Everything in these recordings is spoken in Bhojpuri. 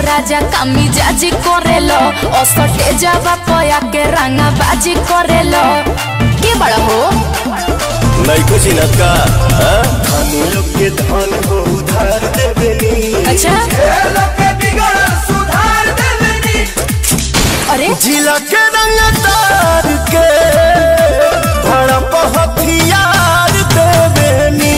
राजा कामी जाजी करेलो असटे जावा पया के रंगा बाजी करेलो के बड़ा हो नहीं कुछ चिन्हत का हाँ? धनी लोग के धन हो उधार देवेनी अच्छा अरे जिला के रंग तार के भड़प हथियार देवेनी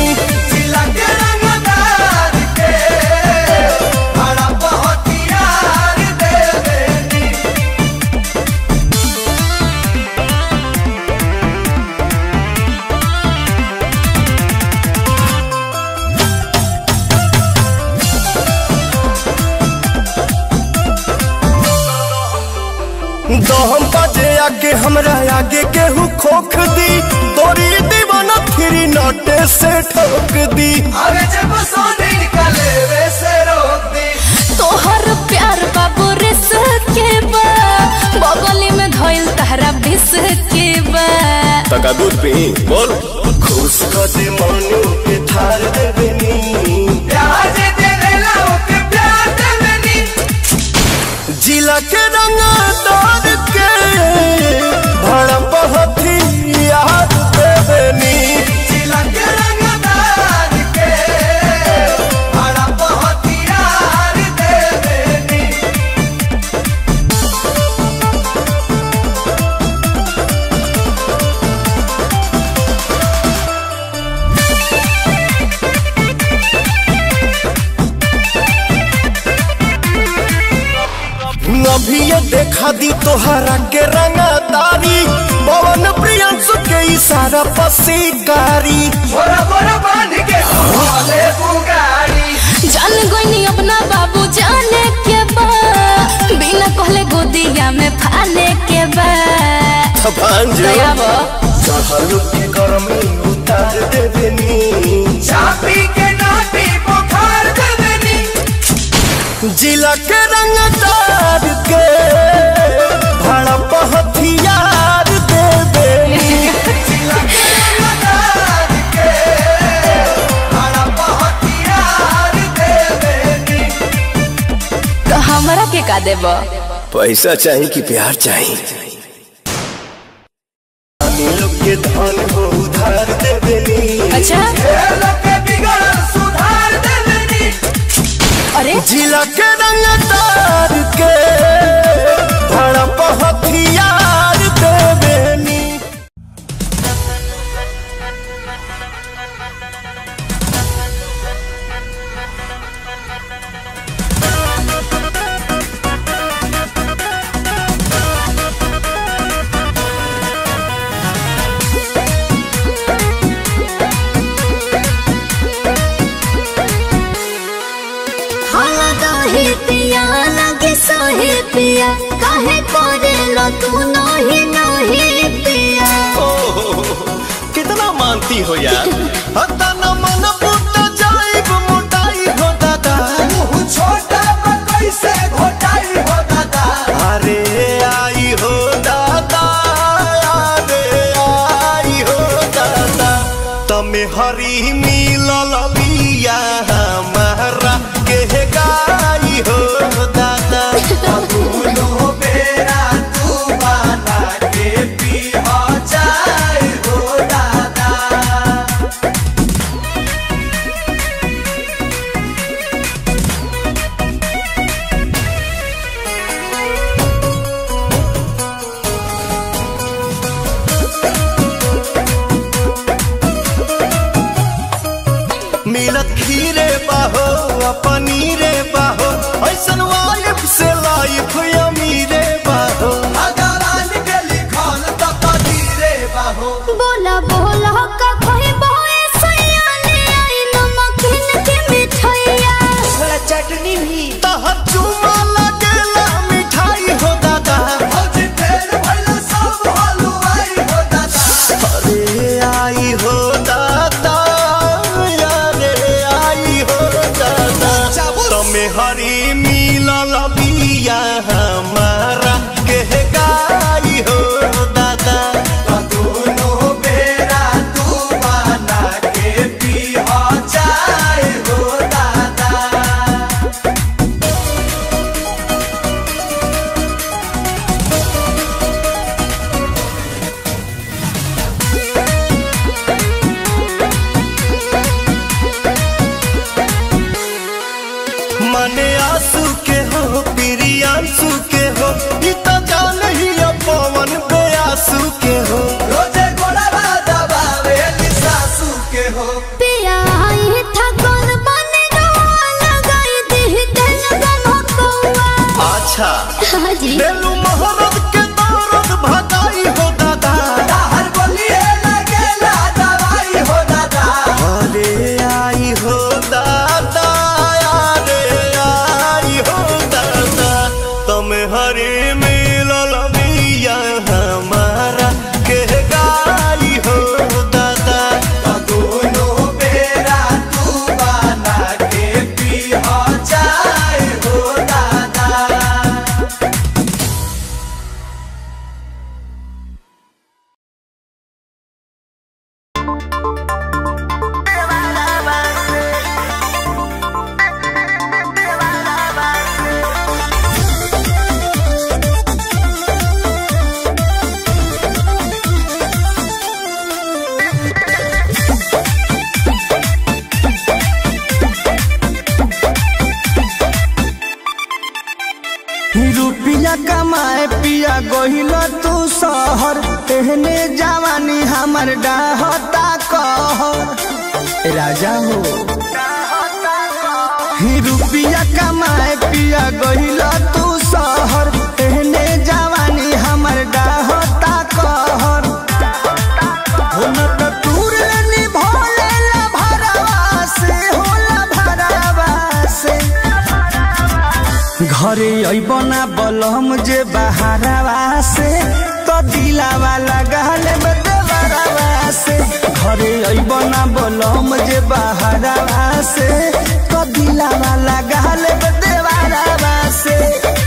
दहम बाजे आगे हमरा आगे केहू खोख दी तोरी दीवाना फिरी नोटे से ठोक दी तोहर प्यार बाबू रिस के बा बगली में धइल तहरा बिस के बा तका दूध पी बोल खुश कर दे मनु के थार देवेनी जिला के रंग तार के भड़प हथियार देवेनी अभी ये देखा दी तोहरा के रंगदारी पवन प्रियंसु के इशारा पसीकारी जान गोइनी अपना बाबू जाने के बा बिना कहले गोदिया में फाने के बा भांजो दयाबो चढ़ल के गरमी उतार देवेनी चापी के नाटी बुखार देवेनी जिला के रंगदार के भड़प हथियार देवेनी तो हमरा के का देबो पैसा चाहिए कि प्यार चाहिए धनी लोग के धन हो उधार देवेनी अच्छा के बिगड़ सुधार देवेनी अरे जिला के रंगदार के भड़प हथियार देवेनी हाला दहे पिया लगे सहे पिया काहे करे लो तू नही नही पिया कितना मानती हो यार हता न मन फूट जाइब मोटाई हो दादा छोटा बा कैसे घोटाई हो दादा अरे आई हो दादा अरे आई हो दादा तमे हरी मिलल बिया हमारा के गाई हो दादा दोनों बेरा तू बना के पी हो जाए हो दादा मिलत खीरे बाहो आ पनीरे बाहो ऐसन वाइफ से लाइफ अमीरे बाहो भगवान के लिखल तो कदीरे बाहो बोला बोला का कोई बोए सयाने आई नमकीन के मिठाइया थोड़ा चटनी भी तहर चुमा लगेला मिठाई हो दादा भौज फेर भइल सब हलवाई हो दादा अरे आई हो दादा अरे आई हो दादा तमे हरी मिलल बिया हमारा के गाई हो दादा दोनों बेरा तू बना के पी हो जाए हो दादा सासू के हो रोजे गोड़वा दबावेली सासू के हो पिया आई था कौन बने रोआ लगाई दी तेल गम कौआ अच्छा हाजी बेलू मोहब्बत के दौरत भगाई हो दादा हर बोलिए लगेला दवाई हो दादा अरे आई हो दादा अरे आई हो दादा तुम हरे मिलल मिया हमारा के गाई हो दादा दोनों बेरा तू बना के पी हो जाए हो दादा रुपिया कमाए पिया गहिल तू शहर तेहने जवानी हमर डाहता कहर राजा हो ही रुपिया कमाए पिया गहिल तू शहर तेहने जवानी हमर डाहता कहर हो न त तूर लेनी भोले ला भरवा से होला भरवा से घरे अबना बलम जे बहारवा से तो दिलावा लगाल देवरवा से घरे अबना बलम जे बहारवा से तो दिलावा लगाल देवरवा से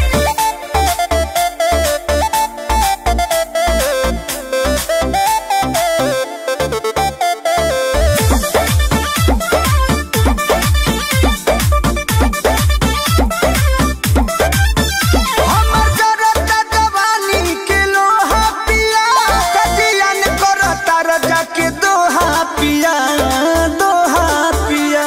हमर जरता जवानी के लोहा पिया कजियन करता रजा के दोहा पिया दोहा पिया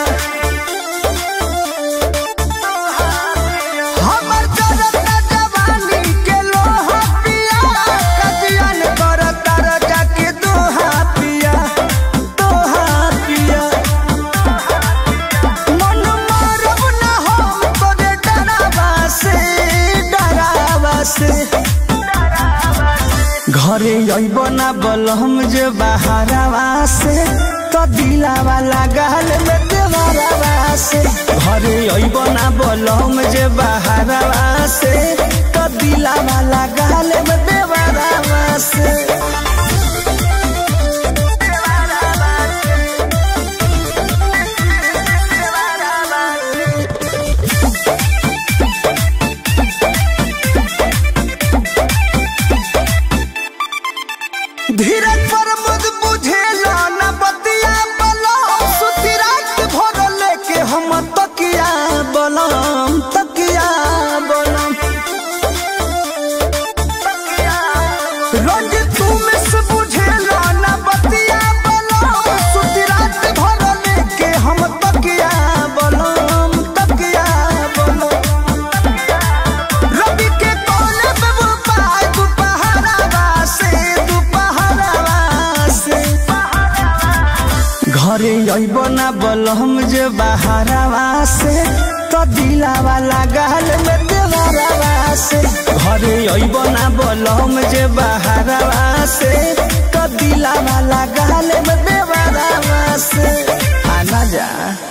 हमर जरता जवानी के लोहा पिया कजियन करता रजा के दोहा पिया दोहा पिया मन मारब न हम तोरे डरावा से डरावा से घरे अइब ना बलम जे बहारवा से तो दिलावा लगाल में देवरवा से घरे अइब ना बलम जे बहारवा से तो दिलावा लगाल में देवरवा से धीरज पर मुझ बुझेला न बतिया बलम सुती रात भर लेके हम तकिया बलम तकिया बलम रंग तुम से बुझेला न बतिया बलम सुती रात भर लेके हम तकिया बलम तकिया बलम रवि के कोने पे वो पाय दुपहरावा से दुपहरावा से घरे अइब ना बलम जे बहारवा से तो दिलावा लगाल में देवरवा से घरे अइब ना बलम जे बहारवा से तो दिलावा लगाल में देवरवा से आना जा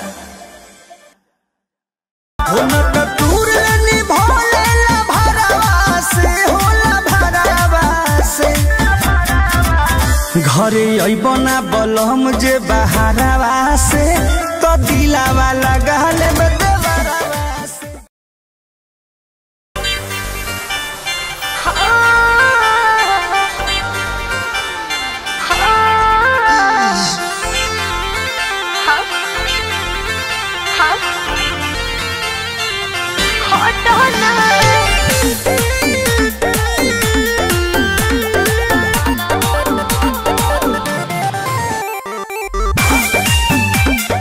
हो न त तूर लेनी भोले ला भरवा से होला भरवा से घरे अइबना बलम जे बहारवा से तो दिलावा लगाल में देवरवा से हाँ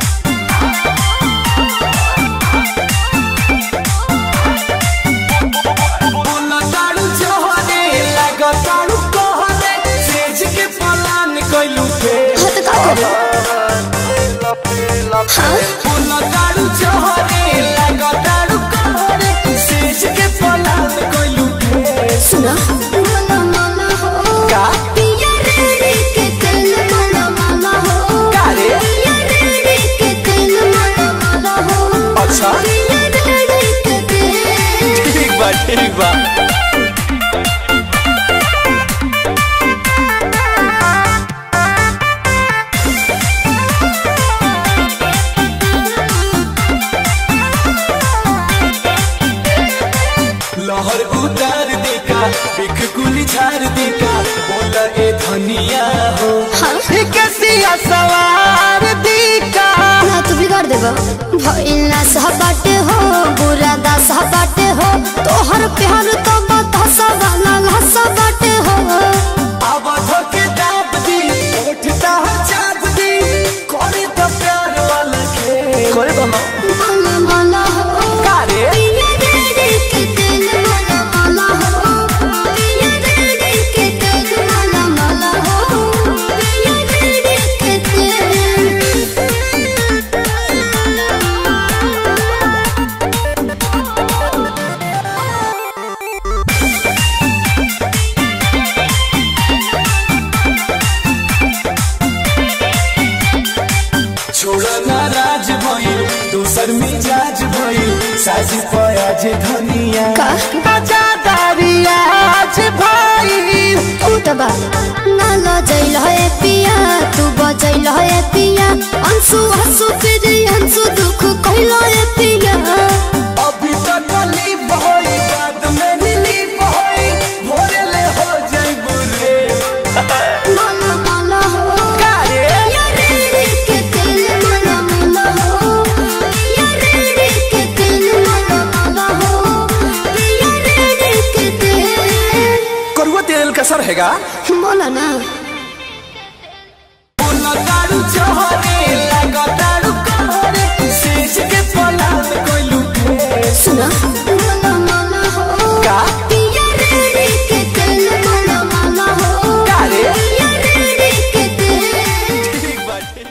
बोला दारू चोहरे लगा दारू कहरे सेज के पलाद कोइलू सुना माला माला हो का पिया रेड़ी के तेल माला माला हो का रे पिया रेड़ी के तेल माला माला हो अच्छा पिया रेड़ी के तेल ठीक बा ठीक बा लहर उतार देका बिख गुली झार देका बोला ए धनिया हो हाँ कैसिया सवार देका ना तू बिगाड़ देबा भइला सहबाटे हो बुरा दा सहबाटे हो तोहर प्यार तो बता सवाला लहसा बाटे हो अब धोके दाब दी उठता चाप दी करे तो प्यार वाला के करे तो माला माला हो कारे पिया रेड़ी के तेल माला माला हो पिया रेड़ी के तेल माला माला हो पिया रेड़ी के छोड़ा नाराज भइल दोसर मिजाज भइल साजी पयाज धनिया का? आजादारी आज भइल ऊ त बा ना लजैल है पिया तू बजैल है पिया अंशु हंसु फिर अंशु दुख कहल है पिया अभी तक गली बहई बाद में नीली बहई भोरे ले हो जाई बुरे माला माला हो कारे पिया रेड़ी के तेल माला माला हो पिया रेड़ी के तेल माला माला हो पिया रेड़ी के तेल करुआ तेल का सर हैगा बोला ना बोला दारू चोहरे लगा दारू कहरे सेज के पलाद कोइलू सुना माला माला हो का पिया रेड़ी के तेल माला माला हो का रे पिया रेड़ी के तेल ठीक बा ठीक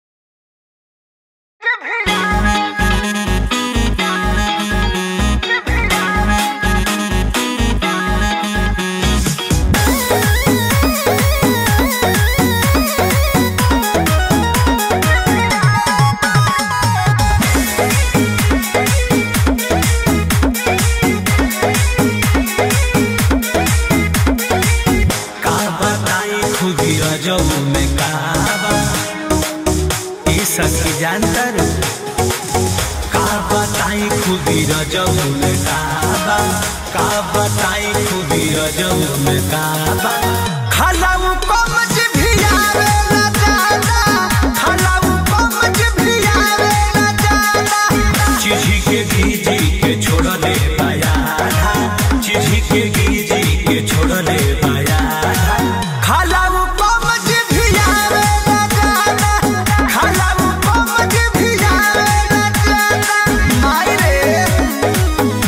का बताई खुदी रजब में काबा ई सखी जानतर का बताई खुदी रजब में काबा का बताई खुदी रजब में काबा खलाऊ कमज भी आवे ना जाना खलाऊ कमज भी आवे ना जाना चिढ़ी के गीजी के छोड़ले पाया चिढ़ी के गीजी के छोड़ले पाया खलाऊ कमज भी आवे ना जाना खलाऊ कमज भी आवे ना जाना माई रे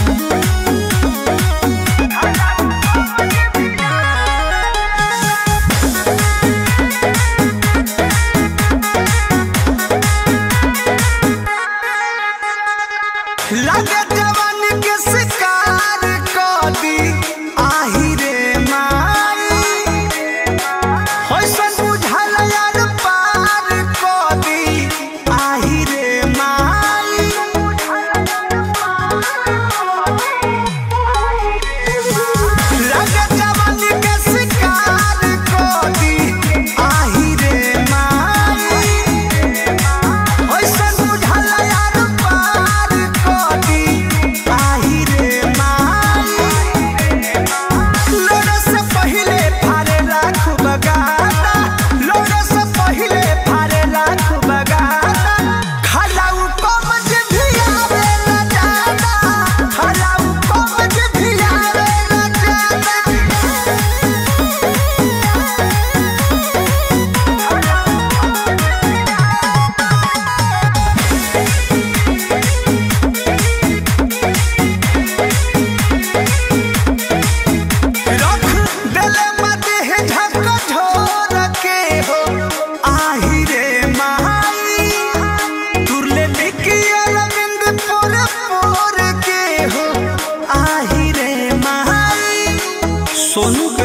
लगे जवान के शिकार कर दी आही रे माई होइसन बुझल यार पार कर दी आही रे माई लगे जवान के शिकार कर दी आही रे माई होइसन बुझल यार पार कर दी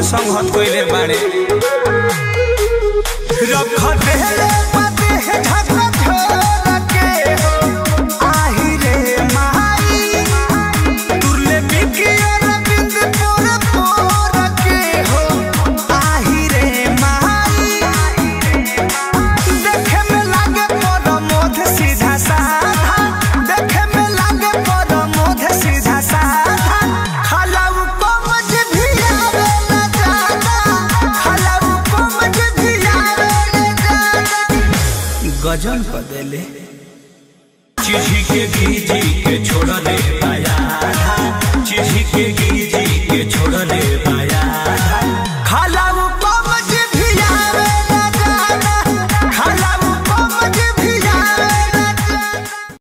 संगत कइले बाड़े रख देले पते है ढका छोड़ के आही रे माई तुरले बिकी और बिंद पोर पोर के हो आही रे माई देखे में लागे पर मोध सीधा साधा देखे में लागे पर मोध सीधा साधा खलाऊ कोमज भी आवे न जाना खलाऊ कोमज भी आवे न जाना गजन क देले चिढ़ी के गीजी के छोड़ले बाया चिढ़ी के गीजी के छोड़ले बाया खलाऊ कोमज भी आवे न जाना खलाऊ कोमज भी आवे न जाना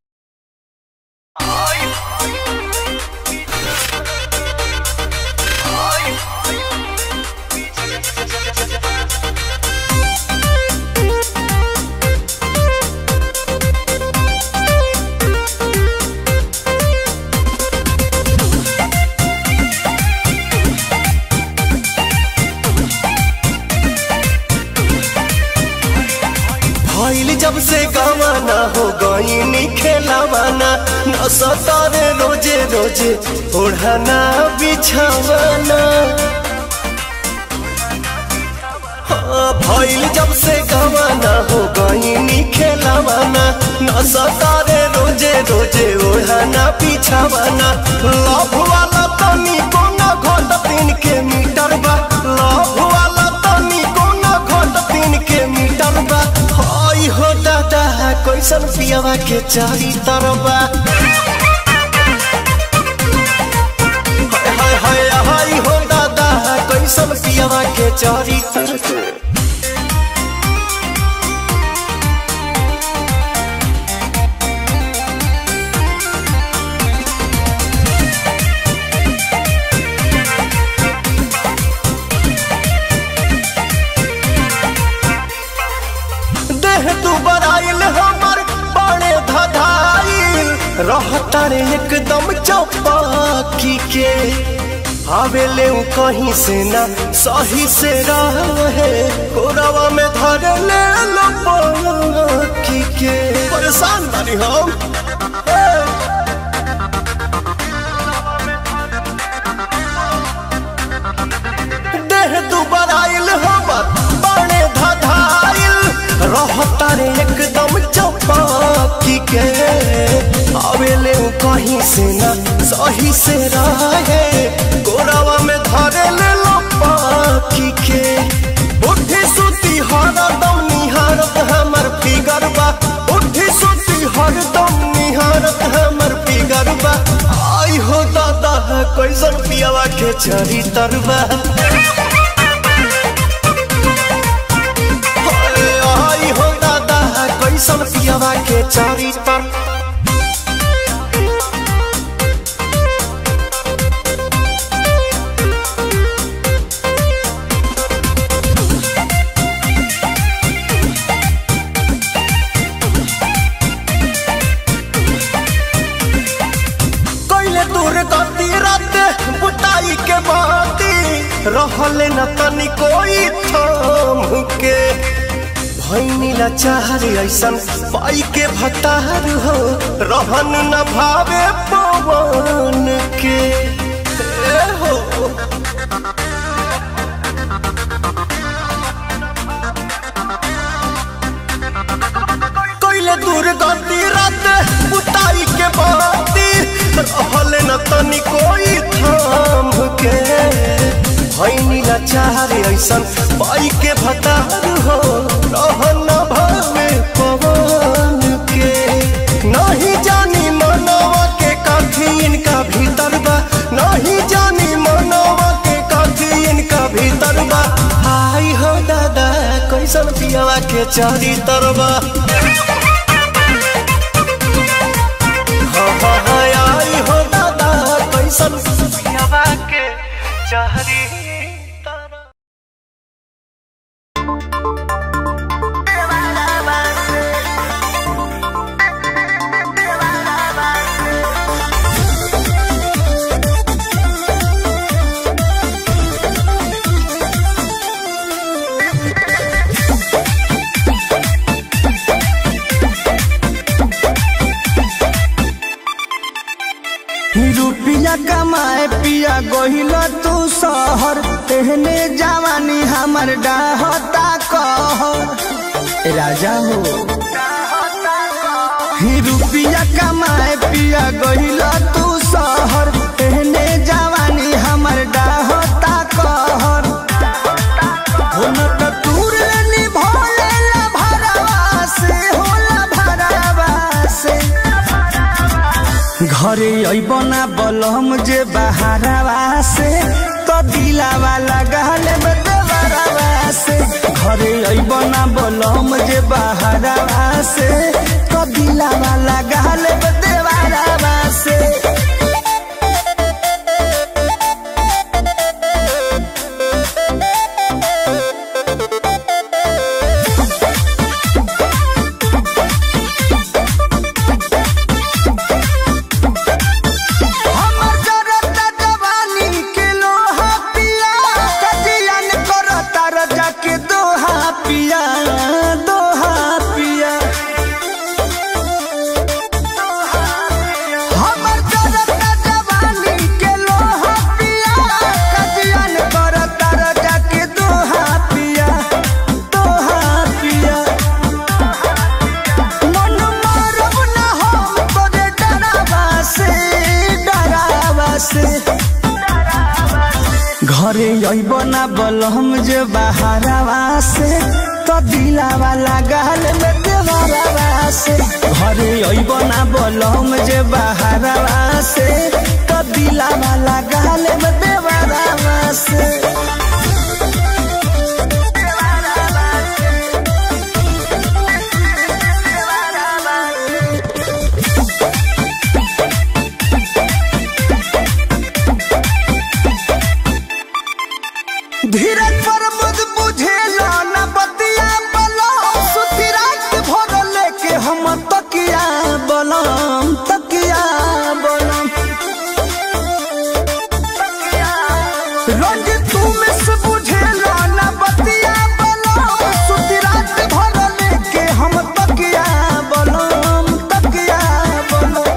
भइल जब से गवाना हो गईनी खेलावाना न सतारे रोजे रोजे ओढ़ाना बिछावाना हाँ, भइल जब से गवाना हो गईनी खेलावाना न सतारे रोजे रोजे ओढ़ाना बिछावाना लव वाला तनी कोना घोट तीन के मीटर बा लव वाला तनी कोना घोट तीन के मीटर बा हई हो दादा कैसन पियावा के चारी तरबा हाय हाय हाय हाय हो दादा कैसन पियावा के चारी तरबा देह तू बराइल हमर बड़े धधाइल रहता रे एकदम चौपाकी के आवेले उ कहीं से ना सही से रहे कोरावा में धर ले लो पाकी के परेशान बानी हम ए! देह दुबर आइल हमर बड़े धधाइल रहता रे एकदम चौपाकी के आवेले उ कहीं से ना सही से रहे गोरावा में धरे ले लो पाकी के उठी सुती हरदम निहारत हमर फिगर बा उठी सुती हरदम निहारत हमर फिगर बा आई हो दादा कैसन पियावा के चरी तरबा आई हो दादा कैसन पियावा के चारी तर कैले दूर गति रात बुताई के बाती रहले न तनी कोई थाम के भैनी लाचार ऐसन पाई के भतार हो रहन न भावे पवन के ए हो कैले दूर गति रात बुताई के बाती रहले न तनी कोई थाम के भैनी लाचार ऐसन पाई के भतार हो रहन न भावे पवन के नहीं जानी मनवा के काठी इनका भीतर बा नहीं जानी मनवा के काठी इनका भीतर बा आई हो दादा कैसन पियावा के चारी तरबा हाँ हाँ हाँ आई हो दादा कैसन पियावा के चारी तरबा Thank रुपिया कमाए पिया गोहिल तू शहर तेहने जवानी हमर डाहता कहर राजा हो ही रुपिया कमाए पिया गोहिल तू शहर तेहने जवानी हमर डाहता कहर हो न त तूर निभोले ला भरवा से होला भरवा से घरे अइब ना बलम जे बहारवा से तो दिलावा लगाल देवरवा से घरे अइब ना बलम जे बहारवा से तो दिलावा लगाल देवरवा से हमर जरता जवानी के लोहा पिया कजियन करता रजा के दोहा पिया दोहा पिया हमर जरता जवानी के लोहा पिया कजियन करता रजा के दोहा पिया दोहा पिया मन मारब ना हम तोरे डरावा से डरावा से घरे अइब ना बलम जे बहारवा से तो दिलावा लगाल में देवरवा से घरे अइब ना बलम जे बहारवा से तो दिलावा लगाल में देवरवा से धीरज पर मुझ बुझेला न बतिया बलम सुती रात भर लेके हम तकिया बलम तकिया बलम रोज तू मिस बुझेला न बतिया बलम सुती रात भर लेके हम तकिया बलम तकिया बलम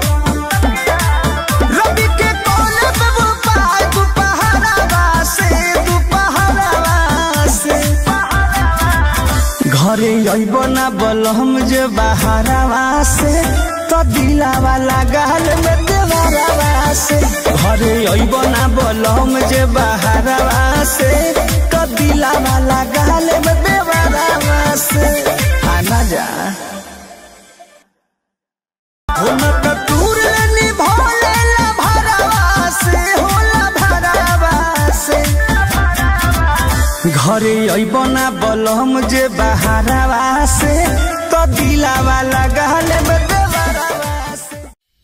रवि के कोने पे वो पाय दुपहरावा से दुपहरावा से घरे अइब ना बलम जे बहारवा से तो दिलावा लगाल में देवरवा से घरे अइब ना बलम जे बहारवा से तो दिलावा लगाल में देवरवा से आना जा हुनक दूर निभोले ला भरवा से होला भरवा से घरे अइब ना बलम जे बहारवा से तो दिलावा लगाल में देवरवा से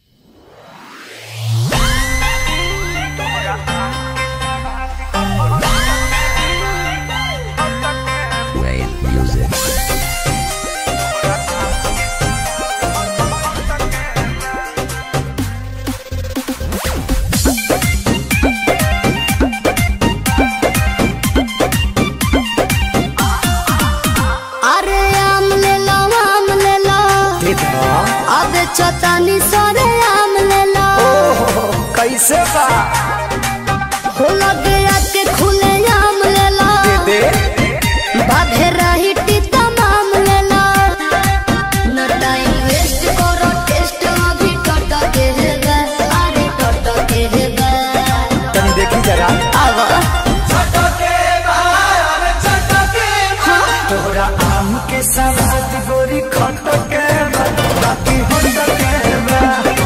अरे आम ले लो आम ले लो अब चतानी सरे आम ले लो कैसे बा हो लगे आके खुले आम ले लो दे बाधे रही टीता माम ले लो न टाइम वेस्ट करो टेस्ट अभी टट के है गा अरे टट के है गा तनी देखी जरा आवा तोरा आम के सवाद गोरी खट के बा, बाकी हट के बा।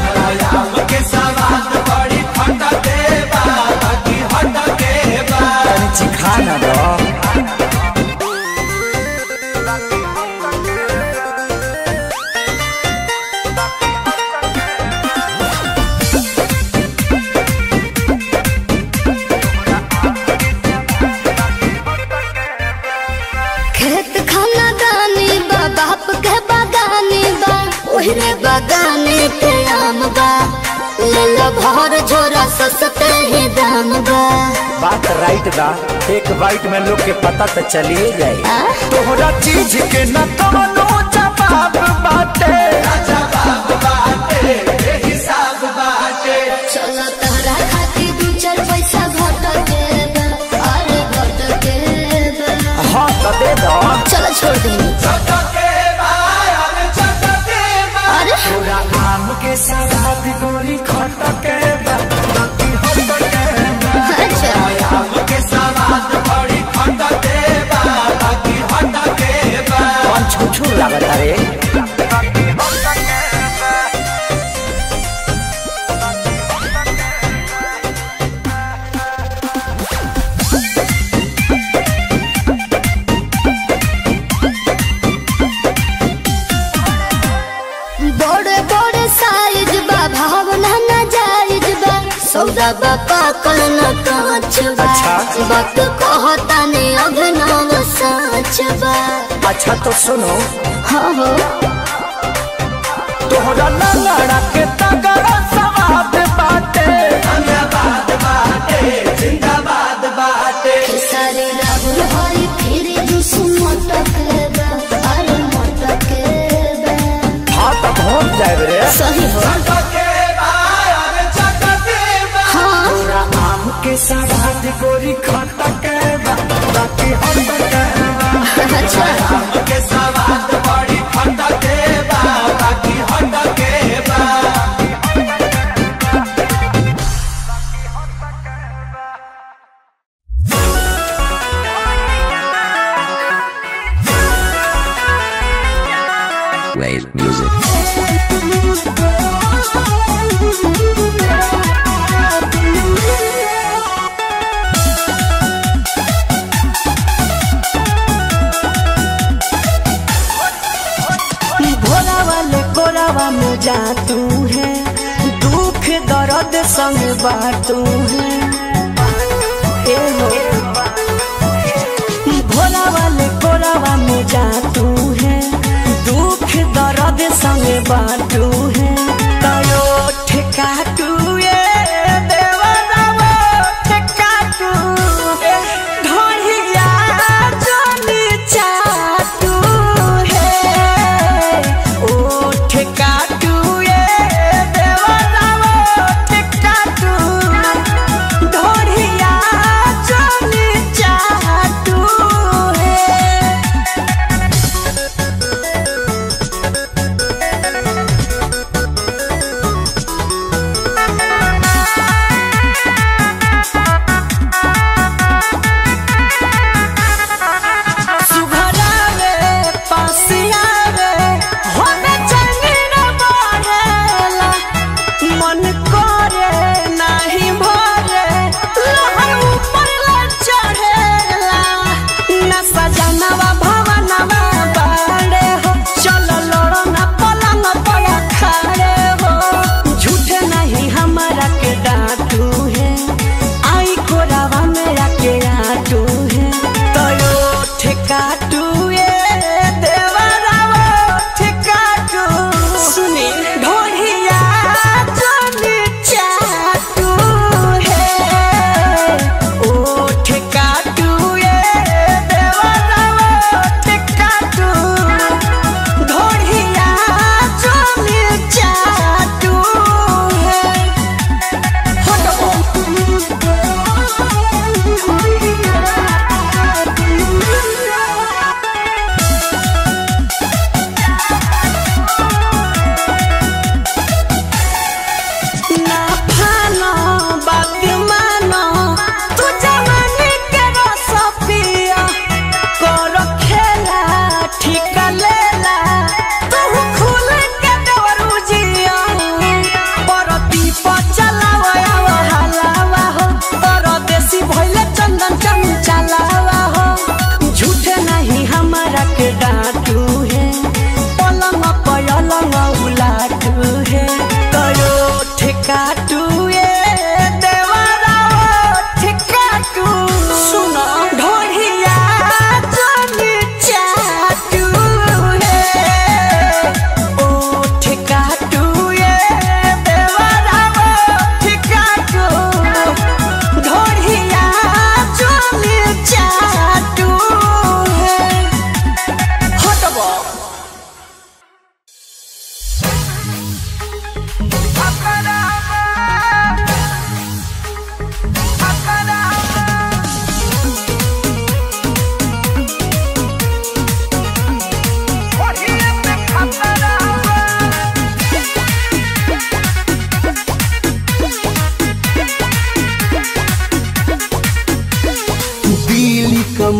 तनी चिखा ना दो खेत खाना दानी बा बाप के बागानी बा ओहरे बागाने के आम बा ले लो भर झोरा सस्ते ही दाम बा बात राइट बा एक बाइट में लोग के पता तो चलिए जाए आ? तोहरा चीज के न कवनो जवाब बाटे चलो तहरा खा के सवाद गोरी खटके बा बाकी हटके बा अच्छा आम के सवाद बड़ी खटके बा बाकी हटके बा कौन छुछू लागत रे बड़े बड़े साइज बा भावना ना जायज बा सौदा बा पाकल न कांच बा अच्छा। वक्त कहता ने अभिनव साच बा अच्छा तो सुनो हाँ हो तोहरा लड़ा के तगड़ा सवाद बाटे जिंदाबाद बाटे जिंदाबाद बाटे सारे राहुल हरी फिर जुस मटक बा अरे मटक बा हाँ तो पहुँच जाए रे सही हो चटके बा अरे चटके बा हाँ तोरा आम के सवाद गोरी खटके बा बाकी हटके बा अच्छा आम के सवाद बड़ी खटके बा बाकी हटके बा Wave music. भोला वाले कोरावा में जा तू है दुख दर्द संग बाटू है ए हो भोला वाले कोरावा में जा तू है दुख दर्द संग बाटू है तयो ठेका तू ये देवरावा ठेका तू ढोलिया जोनी चाटू है ओ ठेका तू ये देवरावा ठेका तू ढोलिया जोनी चाटू है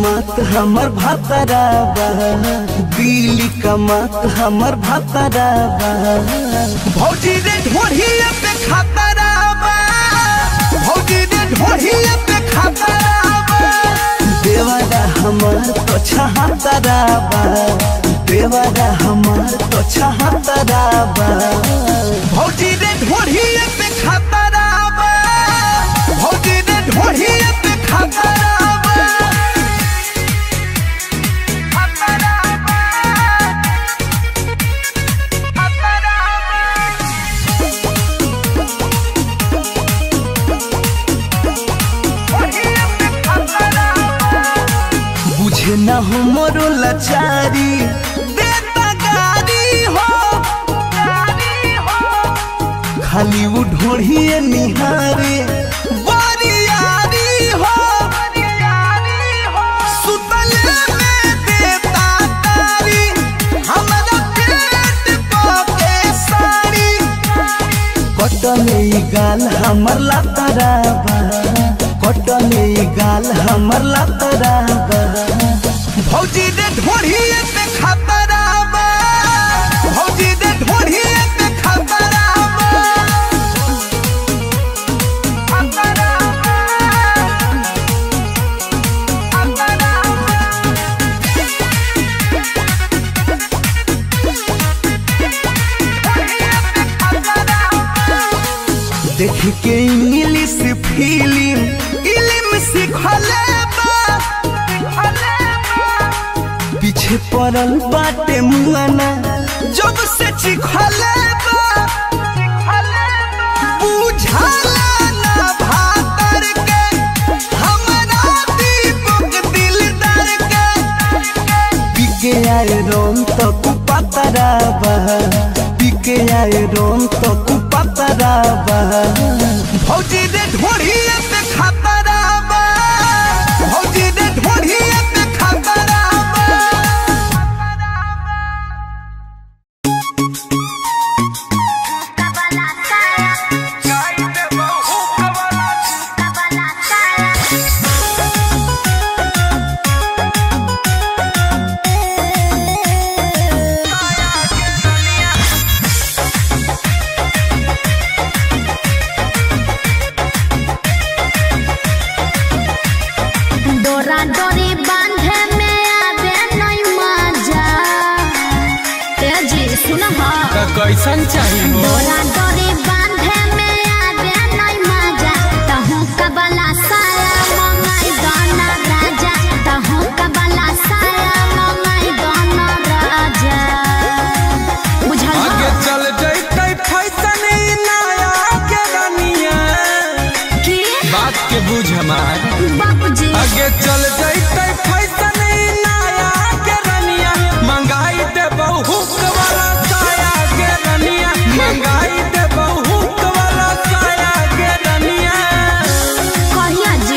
कमात हमर भातराबा दिल्ली कमात हमर भातराबा भौजी रे ढोढ़िया पे खातराबा भौजी रे ढोढ़िया पे खातराबा देवारा हमार तो छहातराबा देवारा हमार तो छहातराबा भौजी रे ढोढ़िया पे खातराबा भौजी रे ढोढ़िया पे खातराबा बुझे न हो मोरो लाचारी देता गारी हो खाली वो ढोढ़िए निहारे बारियारी हो सुतले में देता तारी हमरा पेट पके साड़ी कटले ई गाल हमर लातराबा कटले ई गाल हमर लातराबा भौजी दे ढोढ़िए पे खतराबा भौजी दे ढोढ़िए पे खतराबा देख के इंग्लिश फिल्म इल्म सिखले बा पीछे पड़ल बाटे मुआना जब से चिखले बा बुझाला ना भातर के हमरा दीपक दिलदार के पिके आए रोम तो कुपतराबा पिके आए रोम तो कुपतराबा भौजी दे ढोढ़िए पे खतराबा भौजी दे ढोढ़िए पे खतराबा डोरा डोरी बांधे में आवे नहीं मजा ए जी सुन हा कैसन चाहिए डोरा डोरी बांधे में आवे नहीं मजा तहु कबला साया मंगाई गाना राजा तहु कबला साया मंगाई गाना राजा बुझल आगे हा? चल जैते फैसन ई नया के रनिया की बात के बुझ हमार बाबूजी आगे चल जैते फैसन ई नया के रनिया मंगाई दे बहुक वाला साया के रनिया मंगाई दे बहुक वाला साया के रनिया कहिया जी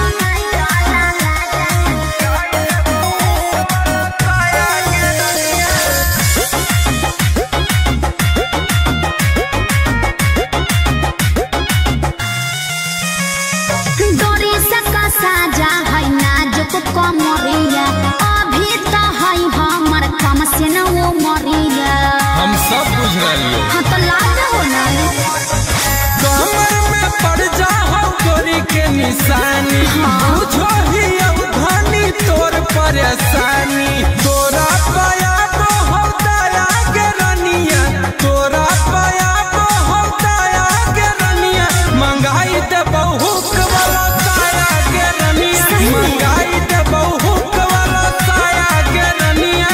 डोरी से कसा जा है नाजुक कमरिया अभी तो है हमर कम से न वो मरिया हम सब बुझ रही हाँ तो लाज हो ना कमर में पड़ जा हम गोरी के निशानी बुझो ही अवधानी तोर परेशानी तोरा पाया को हम दया के रनिया तोरा पाया को हम दया के रनिया मंगाई दे बहुक वाला साया के रनिया मंगाई दे बहुक वाला साया के रनिया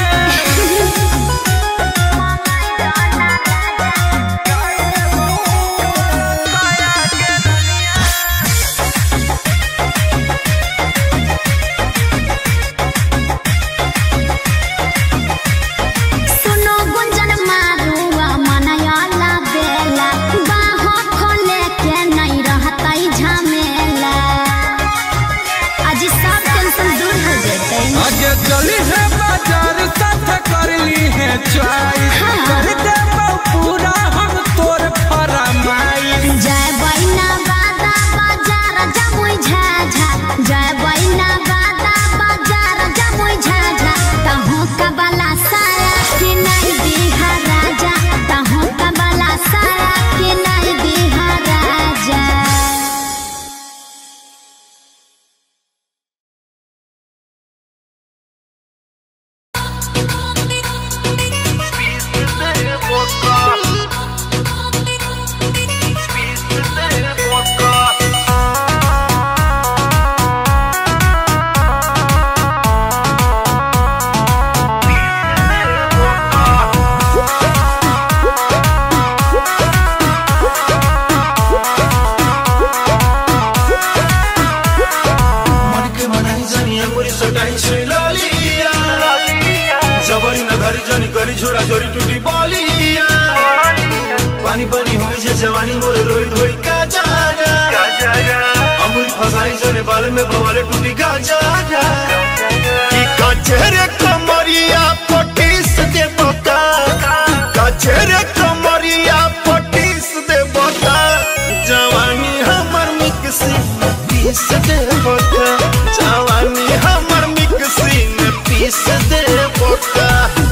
डोरी डूबी जे जवानी मोर रोई धोई का जागा अमूल फसाई जने बाल में बवाले टूटी का जागा कि कचरे कमरिया पटीस दे बता कचरे कमरिया पटीस दे बता जवानी हमर मिक्सी में पीस दे बता जवानी हमर मिक्सी में पीस दे बता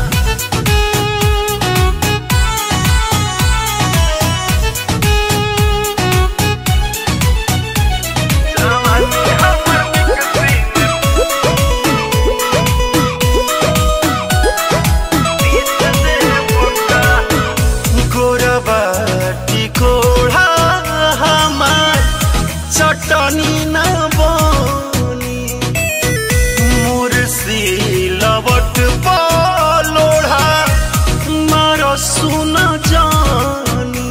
गोरबाटी कोढ़ा हमार चटनी न बनी मुर्सी लवट लोढ़ा मार सुन जानी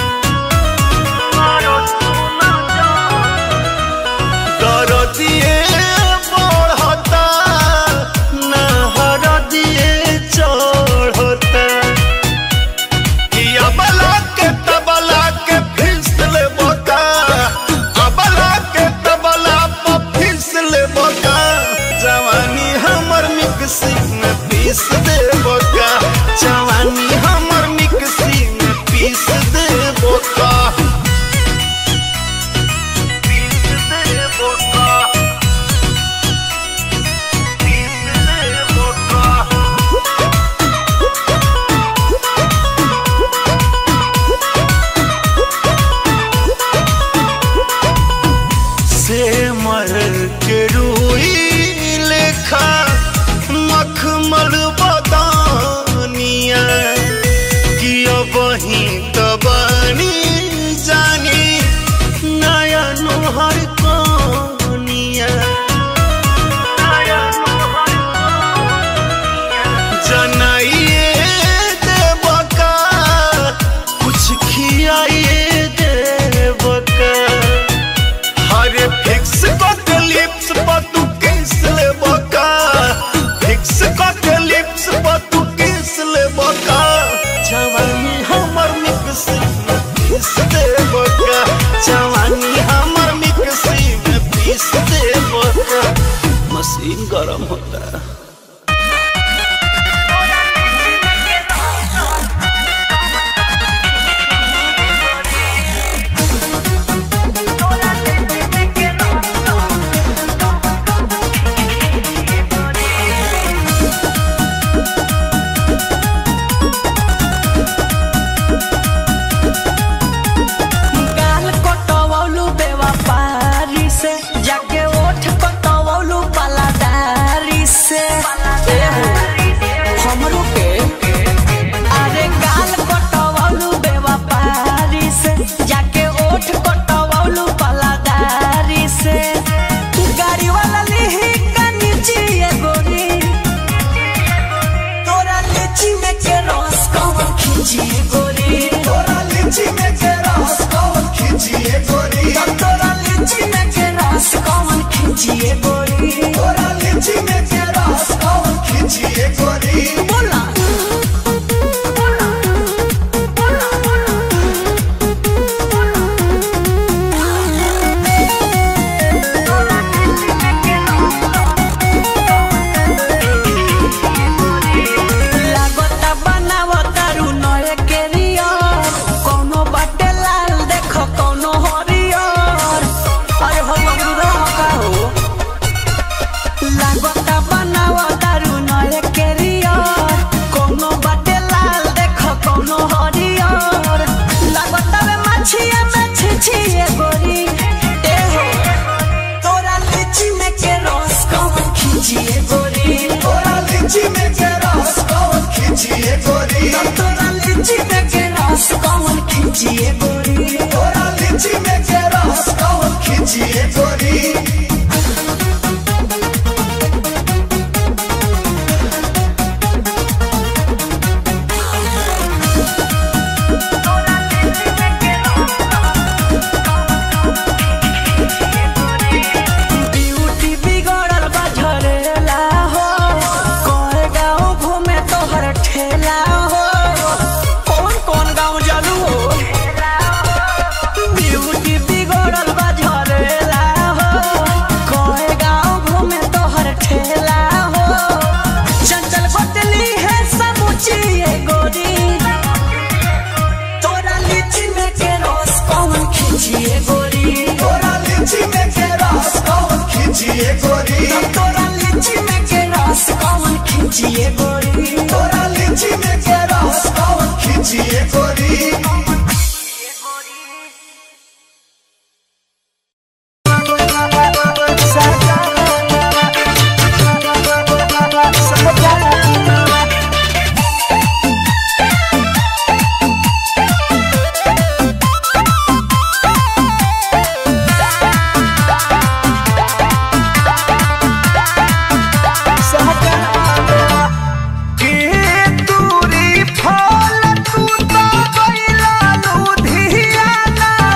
दर दिए बढ़ता नहर दिए चढ़ता कि अबला के तबला के फिसल बोका अबला के तबला पर फिसल बोका जवानी हमर मिक्सी में पीस दे बोका जवानी हमर मिक्सी में पीस दे बोका पीस दे बोका पीस दे बोका से मर के रूई लेखा मखमल बदानिया कि अब ही तबानी जानी नया नोहर कनिया जनाइए देवका कुछ खियाइए देवका हरे फिक्स कट लिप्स पर तू किस ले बका फिक्स कट लिप्स पर तू किस ले बका जवानी हमर मिक्सी में पीस दे बका जवानी हमर मिक्सी में पीस दे बका मशीन गरम होता है गाल कटवौलू बेवफारी से जाके ओठ कटवौलू पलादारी से हमरो के अरे गाल कटवौलू बेवफारी से जाके ओठ कटवौलू पलादारी से गाड़ी वाला लिही कनीची गोरी तोरा लीची में के रस कौन खींची गोरी तोरा लीची में के रस कौन खींची गोरी तोरा लीची में के रस कौन खींची गोरी तोरा लीची में के रस कौन खींची गोरी बोला लागता बनावता रुनए के रियर कोनो बाटे लाल देख कोनो हरियर अरे हो बबुरा का हो लागता बनावता रुनए के रियर कोनो बाटे लाल देख कोनो हरियर लागता वे मछिया में छिछिए गोरी ए हो तोरा लीची में के रस कौन खींचिए गोरी तोरा लीची में के रस कौन खींचिए गोरी तोरा लीची में के रस कौन खींचिए गोरी तोरा लीची में के रस कौन खींचिए गोरी ब्यूटी बिगड़ल बा झरेला हो कोए गाँव घूमे तोहर ठेला हो कौन कौन गाँव जालू हो के दूरी फल तू तो गइला लुधियाना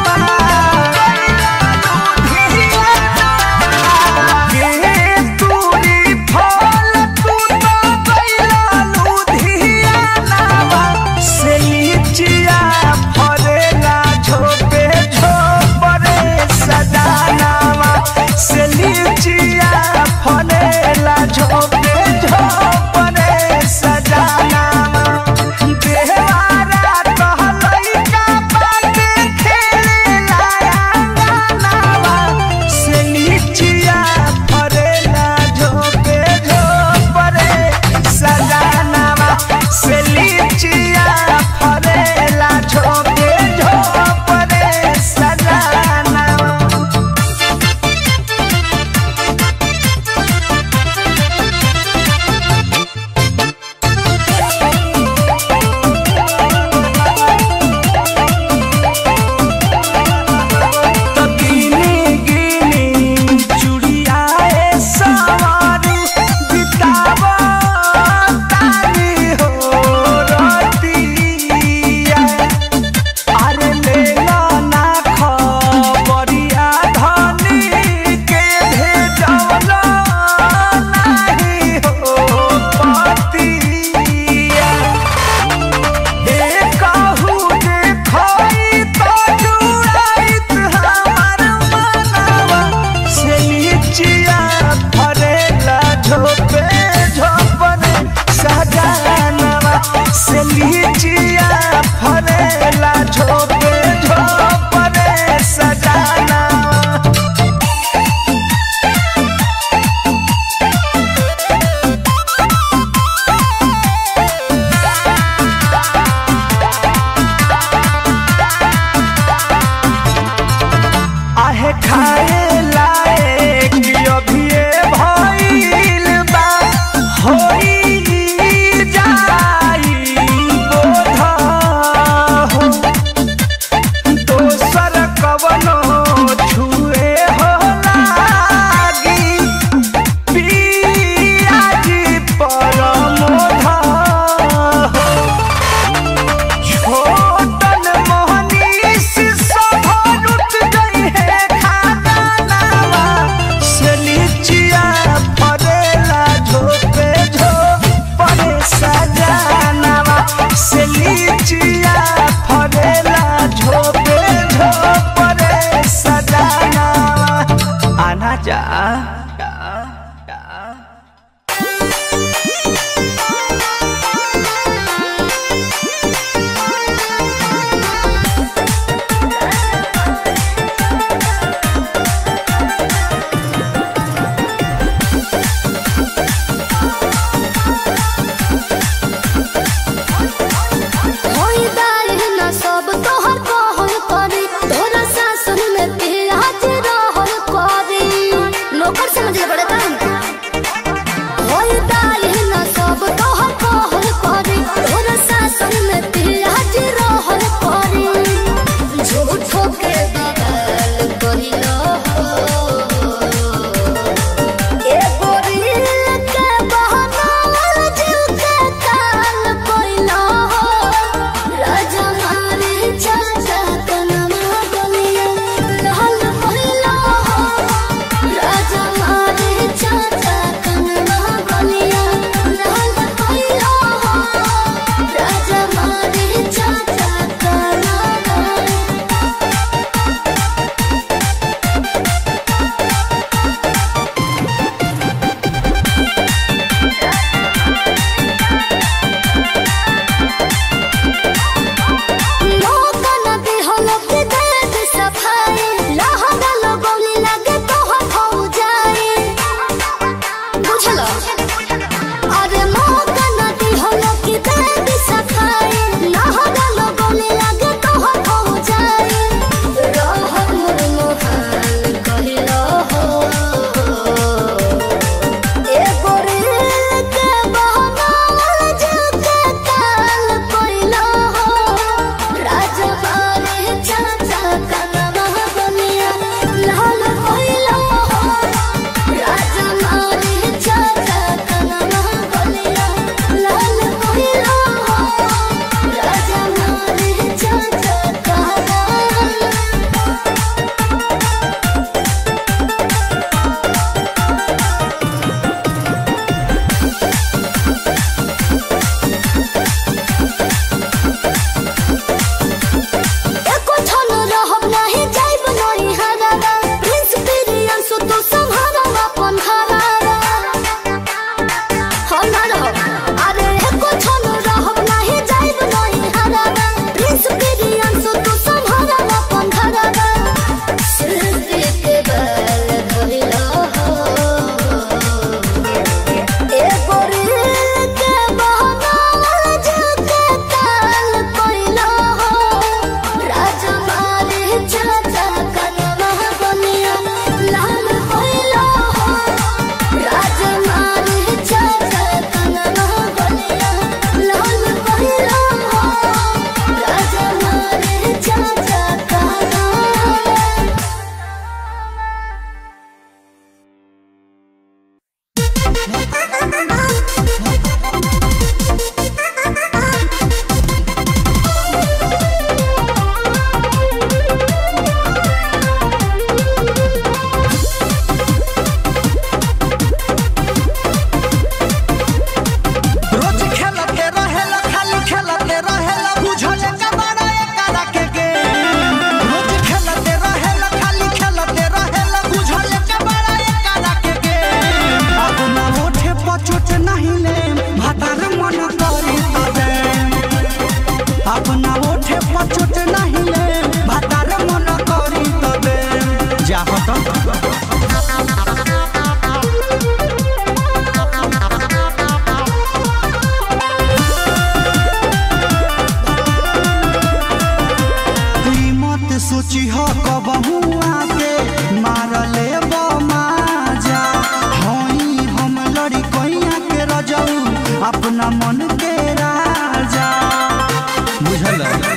सोची हो कबहू आके मारले बमाजा हई हम लड़ी कैया के रजऊ अपना मन के राजा बुझल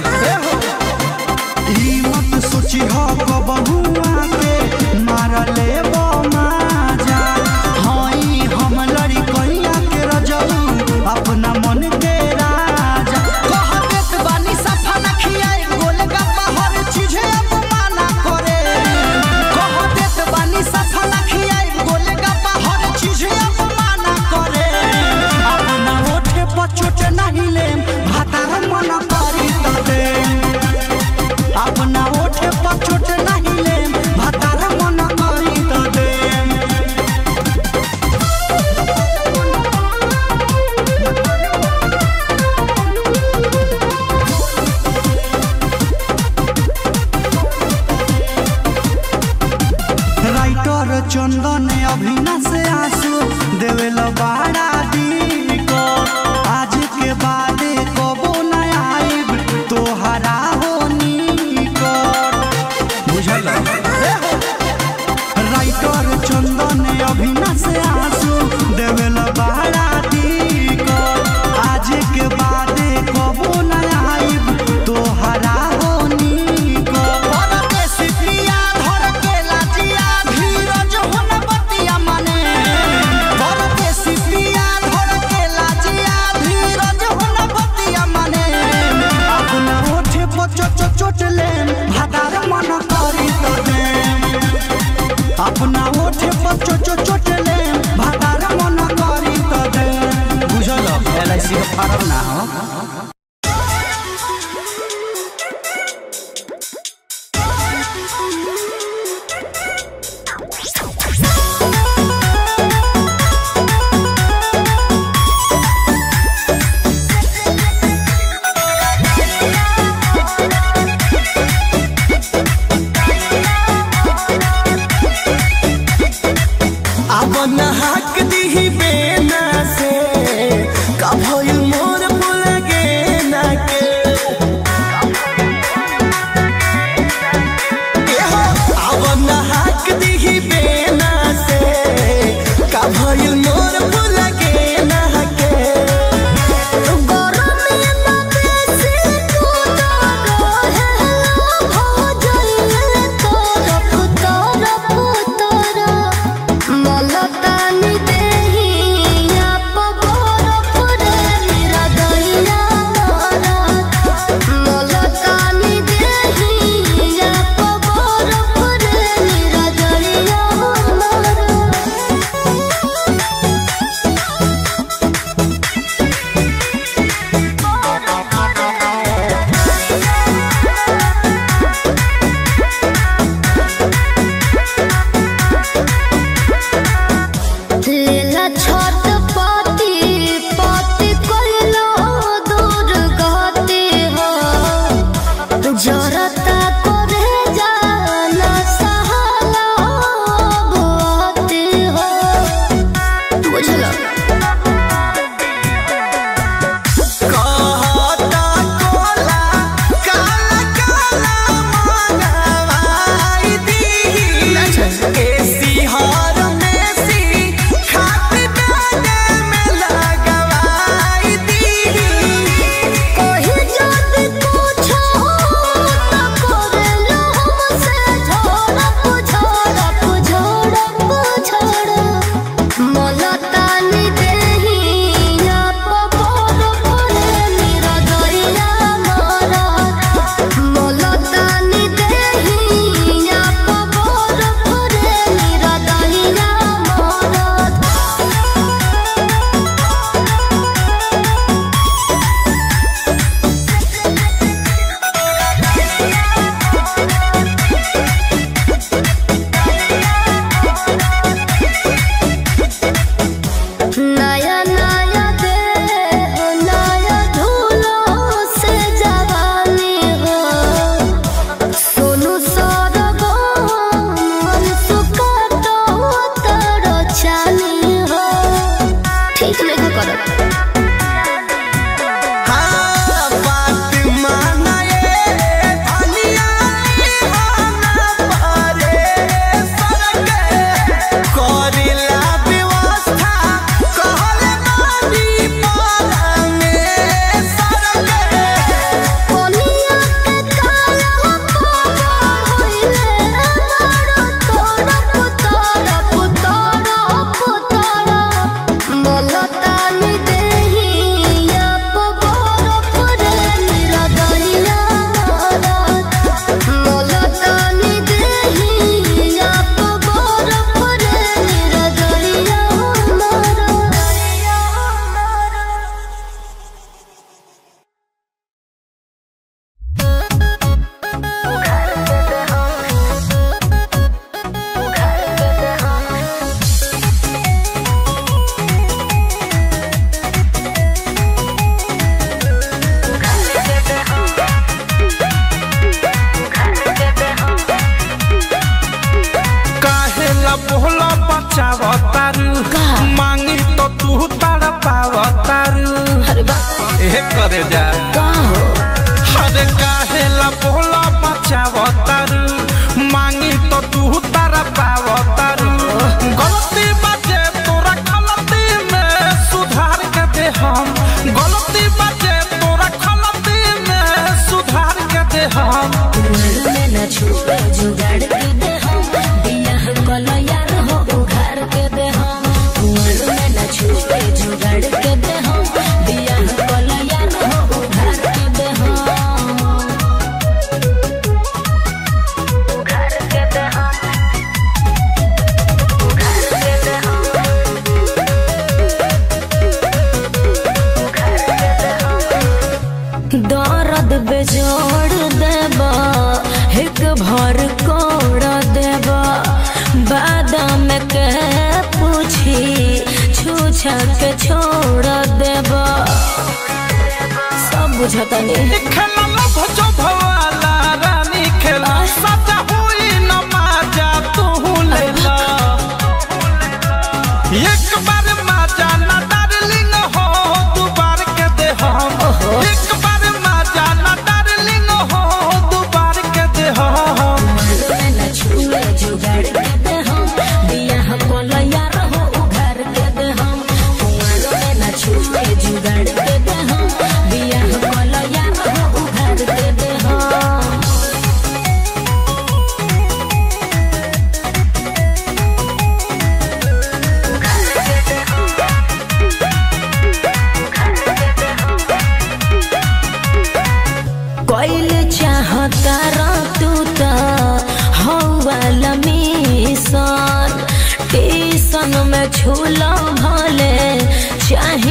ई मत सोची हो कबहू आके मारले बमाजा हई हम लड़ी कैया के रजऊ अपना मन के राजा कह देत बानी सफा न खियाई गोलगप्पा हर चीजे अपमाना करे कह देत बानी सफा न खियाई गोलगप्पा हर चीजे अपमाना करे अपना ओठे पर चोट नहीं लेम भातार मन करी त देम अपना ओठे पर चोट नहीं लेम भातार मन करी त देम राइटर चंदन अभिना से आंसू देवेल बाड़ा दिन को आज के बाद कबो न आइब तोहरा हो निकट बुझल राइटर चंदन अभिना से आंसू देवेल बाड़ा दिन को आज के बाद कबो न आइब तोहरा हो निकट परदेसी प्रिया धर के लाजिया धीरज हुन बतिया मने परदेसी प्रिया धर के लाजिया धीरज हुन बतिया मने अपना ओठे पर चोट चोट लेम भादार मन करी तो देम अपना ओठे पर चोट चोट लेम भादार मन करी तो देम बुझल एल आई सी का फार्म ना हो अब नहाक दीही बेना से का भइल मोर पुर पावतारू अरे बा ए करे जा का हो अरे काहेला बोला बचावतारू मांगी तो तू तारा पावतारू गलती बाजे तोरा गलती में सुधार के दे हम गलती बाजे तोरा गलती में सुधार के दे हम में न छुपे जुगाड़ के दे हम बियाह कल यार हो उघार के दे हम कुंवर में न छुपे जुगाड़ के दे हम बियाह कल यार हो उघार के दे हम उघार के दे हम उघार के दे हम उघार के दे हम दर्द बेजोड़ देबा एक भर कोड़ देबा बादाम के पूछी छूछा के छोड़ देबा सब बुझता नहीं खेला लभ जो भवाला रानी खेला सजा हुई न माजा तू लेला एक बार माजा न डार्लिंग हो दू बार के दे हम एक बार माजा न डार्लिंग हो दू बार के दे हम न छुए जुगाड़ के दे हम बियाह कोल यार हो उघार के दे हम कुंवर में न छुए जुगाड़ के दे हम बियाह कोल यार हो उघार के दे हम कोइल चाहता रा तू त हौवाला मिशन टीसन में झूला भले चाहे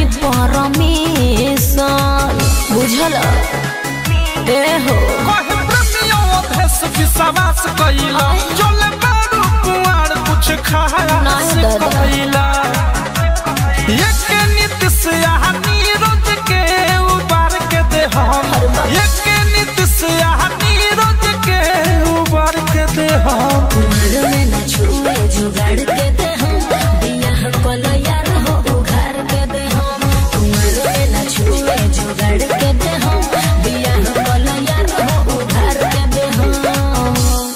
परमिशन बुझल ए हो कहे प्रेमियों भेष विश्वास कइला चले बारू कुआर कुछ खाया नहीं से दादा। कइला एक नीति से यहाँ नीरज के उबार के दे हम एक नीति से यहाँ नीरज के उबार के दे हम कुंवर में न छुए जुगाड़ के दे हम बियाह कल यार हो उघार के दे हम कुंवर में न छुए जुगाड़ के दे हम बियाह कल यार हो उघार के दे हम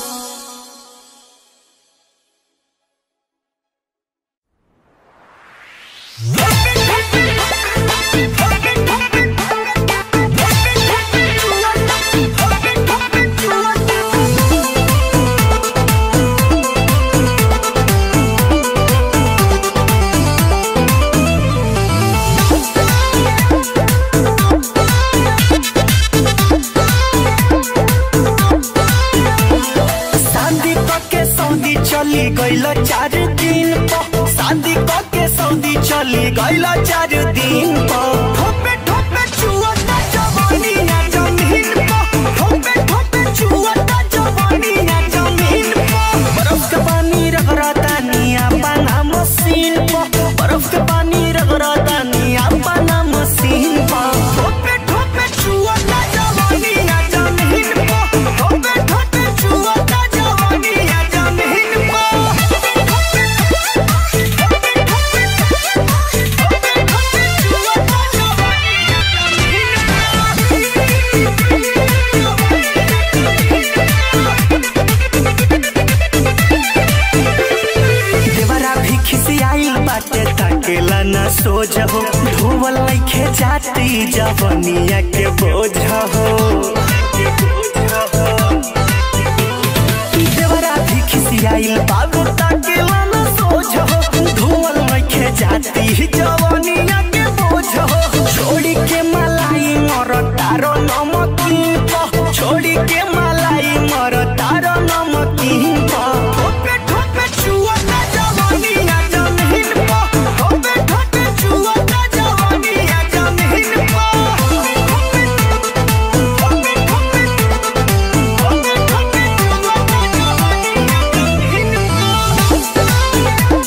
शादी के सऊदी चली गईल चार दिन पर शादी के सऊदी चली गईल चार दिन पर ठोपे ठोपे चुअता जवानी ना जमीन पर ठोपे ठोपे चुअता जवानी ना जमीन पर बर्फ के पानी रगड़ता निया पाना मशीन पर बर्फ के पानी रगड़ता निया पाना मशीन पर ठोपे ठोपे चुअता जवानी ना जमीन पर ठोपे ठोपे चुअता जवानी ना जमीन देवरा भी खिसियाइल बाटे ताकेला ना सोझ हो धोवल लइखे जाती जवनिया के बोझ हो देवरा भी खिसियाइल बाबू ताकेला ना सोझ हो धोवल लइखे जाती जवनिया के बोझ हो छोड़ी के मलाई मर तारो नमकीन प छोड़ी के मलाई मर तारो नमकीन प ठोपे ठोपे चुअता जवानी ना जमीन प ठोपे ठोपे चुअता जवानी ना जमीन प ठोपे ठोपे ठोपे ठोपे ठोपे चुअता जवानी ना जमीन प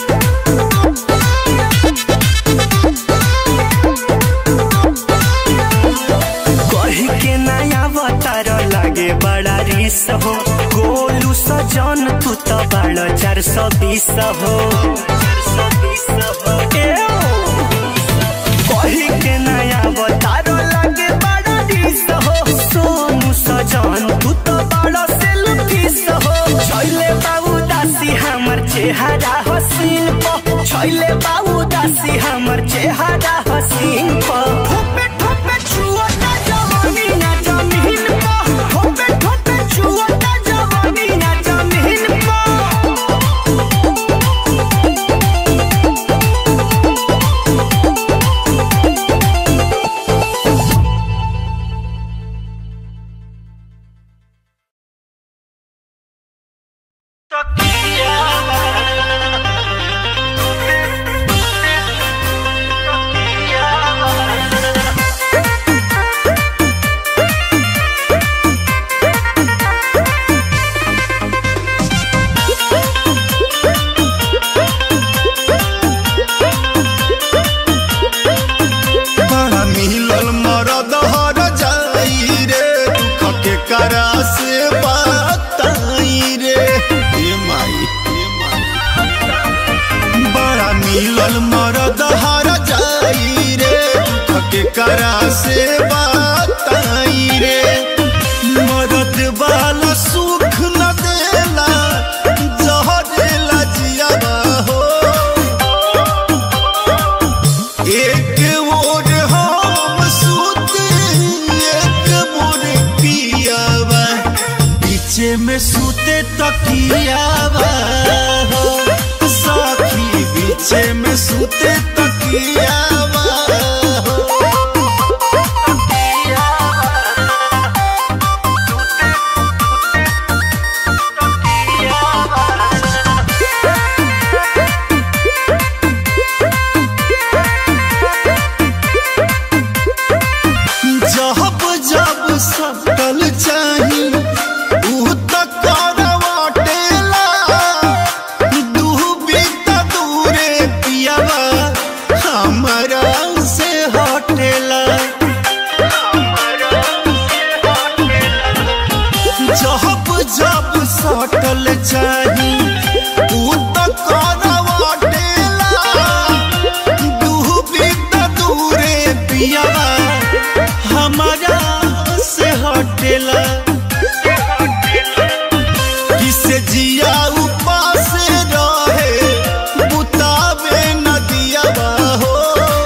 कही के नया अवतार लागे बड़ा रिस हो गोलू सजन तू तो बड़ चार सौ बीस हो ए ओ। कही के नया बतारो लगे बड़ा दिस हो सोनू सजन तू तो बड़ा सेल्फिस हो छैले बाबू दासी हमर चेहरा हसीन प छैले बाबू दासी हमर चेहरा हसीन प ठोपे ठोपे छुअता जवानी ना जमीन प ठोपे ठोपे छुअता जवानी ना जमीन प बड़ा मिलल मरद हर जाई रे दुख के करा से बताई रे हे माई हे माई बड़ा मिलल मरद हर जाई रे दुख के करा से बताई रे मरद वाला सुख न देला जहरेला जियावा हो एक मोर हम सूते एक मोर पियावा पीछे में सूते तकियावा हो साखी पीछे में सूते तकियावा हो जब जब सकल चाही ऊ त करवाटेला डूबी त दूरे पियावा हमरा से हटेला जब जब सटल चाही ऊ त करवाटेला डूबी त दूरे पियावा हमारा से हटेला किसे जिया उपास रहे बुतावे नदिया हो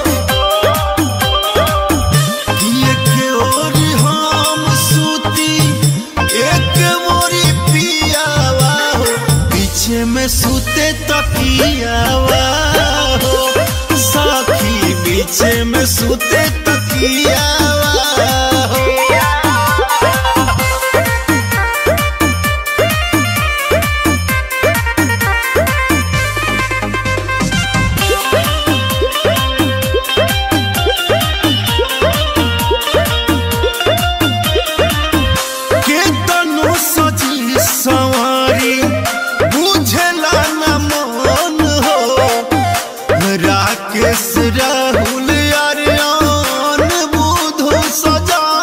एक ओर हम सूती एक मोरी पियावा हो पीछे में सूते तकियावा हो साखी पीछे में सूते तकियावा हो के तनु सजी सवारी बुझला न मन हो राकेश राहुल अरियान बुधु सजा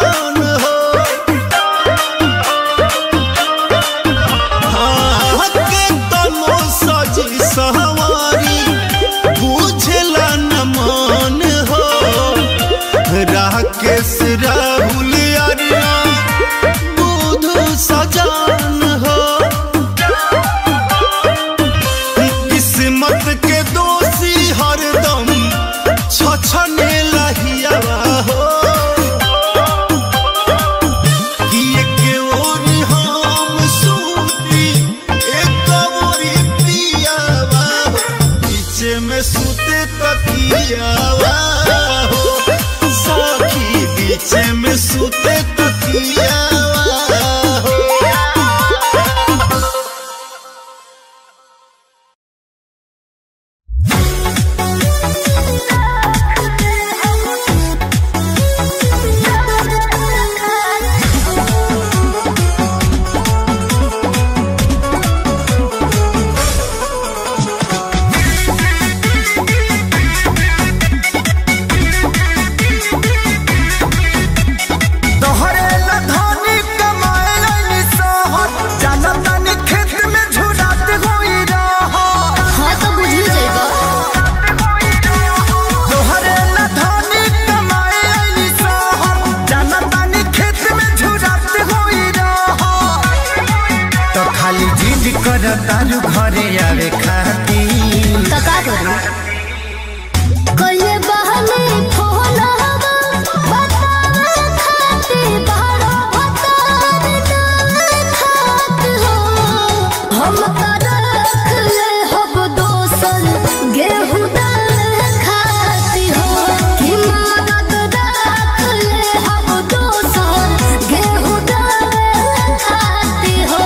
जिद कर तारू घरे आवे खाती तो का करूं कइले बहने फोन हवा बतावे खाती बारो बतावे ना खात हो हम का रख ले हब दोसन गेहूं दाल खाती हो कि मदद रख ले हब दोसन गेहूं दाल खाती हो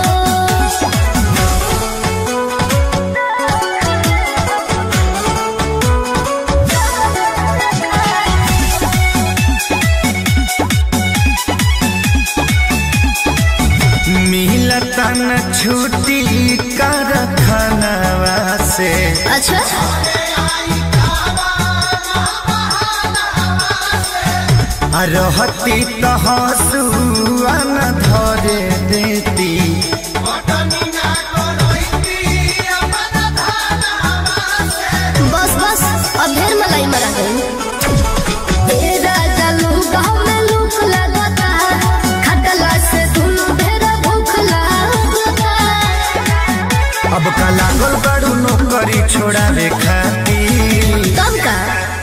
मिलता न छुट्टी कर खानवा से अच्छा आ रहती तो हंसुआ न धरे देती बस बस अब ढेर मलाई मरा गई तेरा जलू गाँव में लूक लगता खटला से धुनु ढेर भूख लगता अब का लागल बड़ू नौकरी छोड़ावे खाती तब का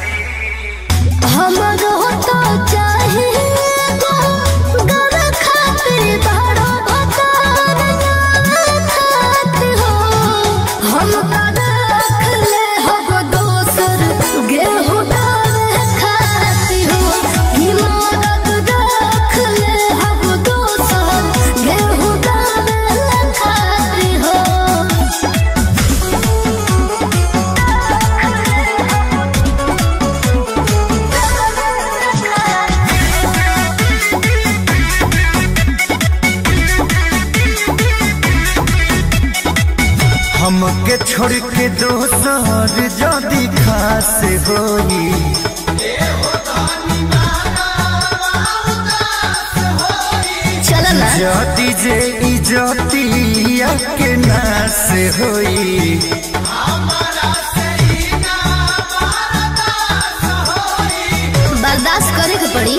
हमरो तो चाहिए गो गर खातिर बड़ो भतार खात हो हम का रख ले हब दोसर गेहूं डाल खाती हो कि मदद रख ले हब दोसर गेहूं डाल खाती हो हमके छोड़ के दोसर जदी खास होई चल ना जदी जे इजतिया के नास होई बर्दाश्त करे के पड़ी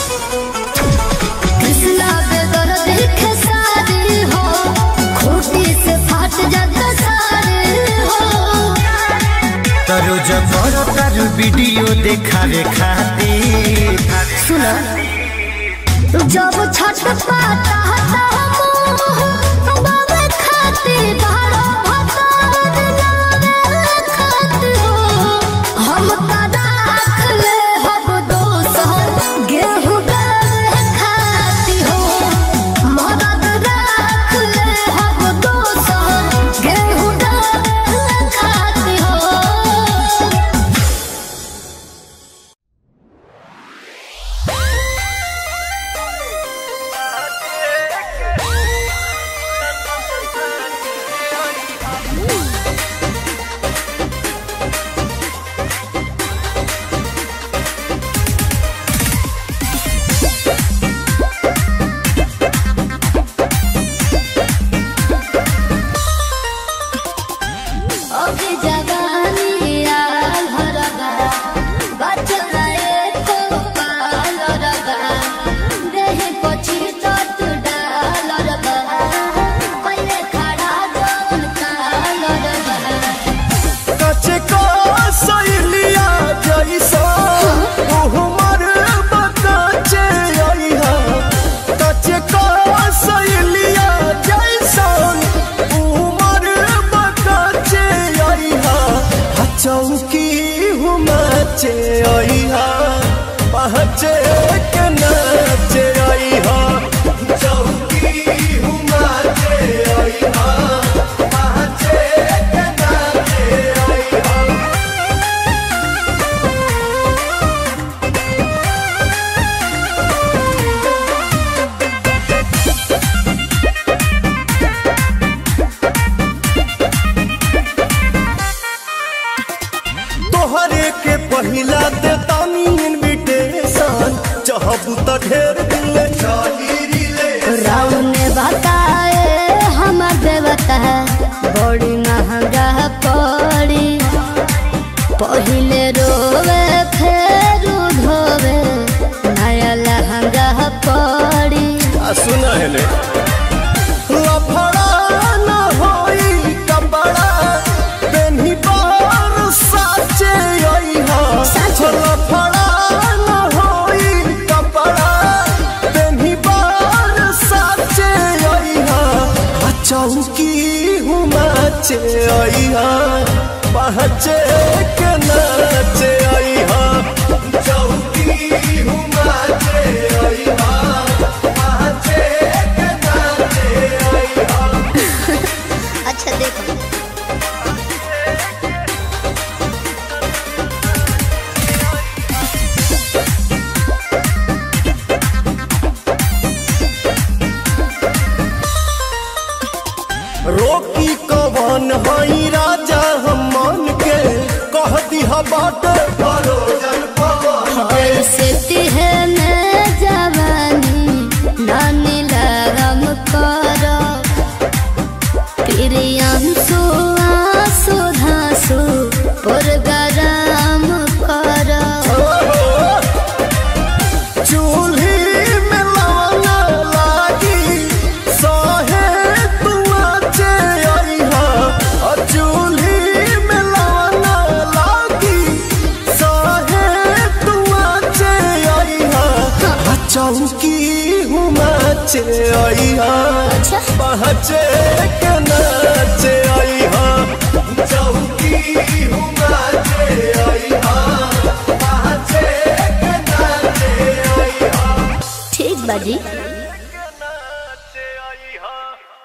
कृष्णा बेदर देखे सारी हो खूटी से फाट जाता सारे हो तरो जबर तारू वीडियो देखावे खातिर सुना जब छठ पाता हता मोह बाबे खाते बारो भतार नारे खात हो हम का राख ले हब दोसर गेहूं डाल खाती हो मदद राख ले हब दोसर गेहूं डाल खाती हो ओके जवानी आल हरगा बचना एको पाल रगा देह पछी तट डाल रगा पहिले खड़ा जोन काल रगा कचे को सैलिया जैसा उहमर बताचे आइहा कचे को सैलिया जैसा उहमर बताचे आइहा हा चौकी हुमाचे आइहा पहचे के नाचे आइहा चौकी हुमाचे आइहा पहचे के नाचे आइहा तोहरे के पहिला दे तानी इनविटेशन चाहबू त ढेर दिल चाही रे राम ने बताए हमर देवता बड़ी महंगा पड़ी पहिले रोवे फेर धोवे नया लहंगा पड़ी आ सुना हेले लफड़ा न हो नाचे आई हाँ पहचे के नाचे आई हाँ चौकी हूँ नाचे आई हाँ पहचे के नाचे आई हाँ अच्छा देखो रोकी कवन हई राजा हम मन के कह दिहा बाटे परोजन पवन के ऐसे है मैं जवानी नानी लगम करो प्रियांशु आंसू धांसू पुरगराम करो चूल्ही में लवंगा लागी सहे तू आचे आई हाँ और चूल्ही में लवंगा लागी सहे तू आचे आई हाँ आ चौकी हूँ नाचे आई हाँ अच्छा पहचे के नाचे आई हाँ चौकी हूँ नाचे आई हाँ पहचे के नाचे आई हाँ ठीक बाजी नाचे आई हाँ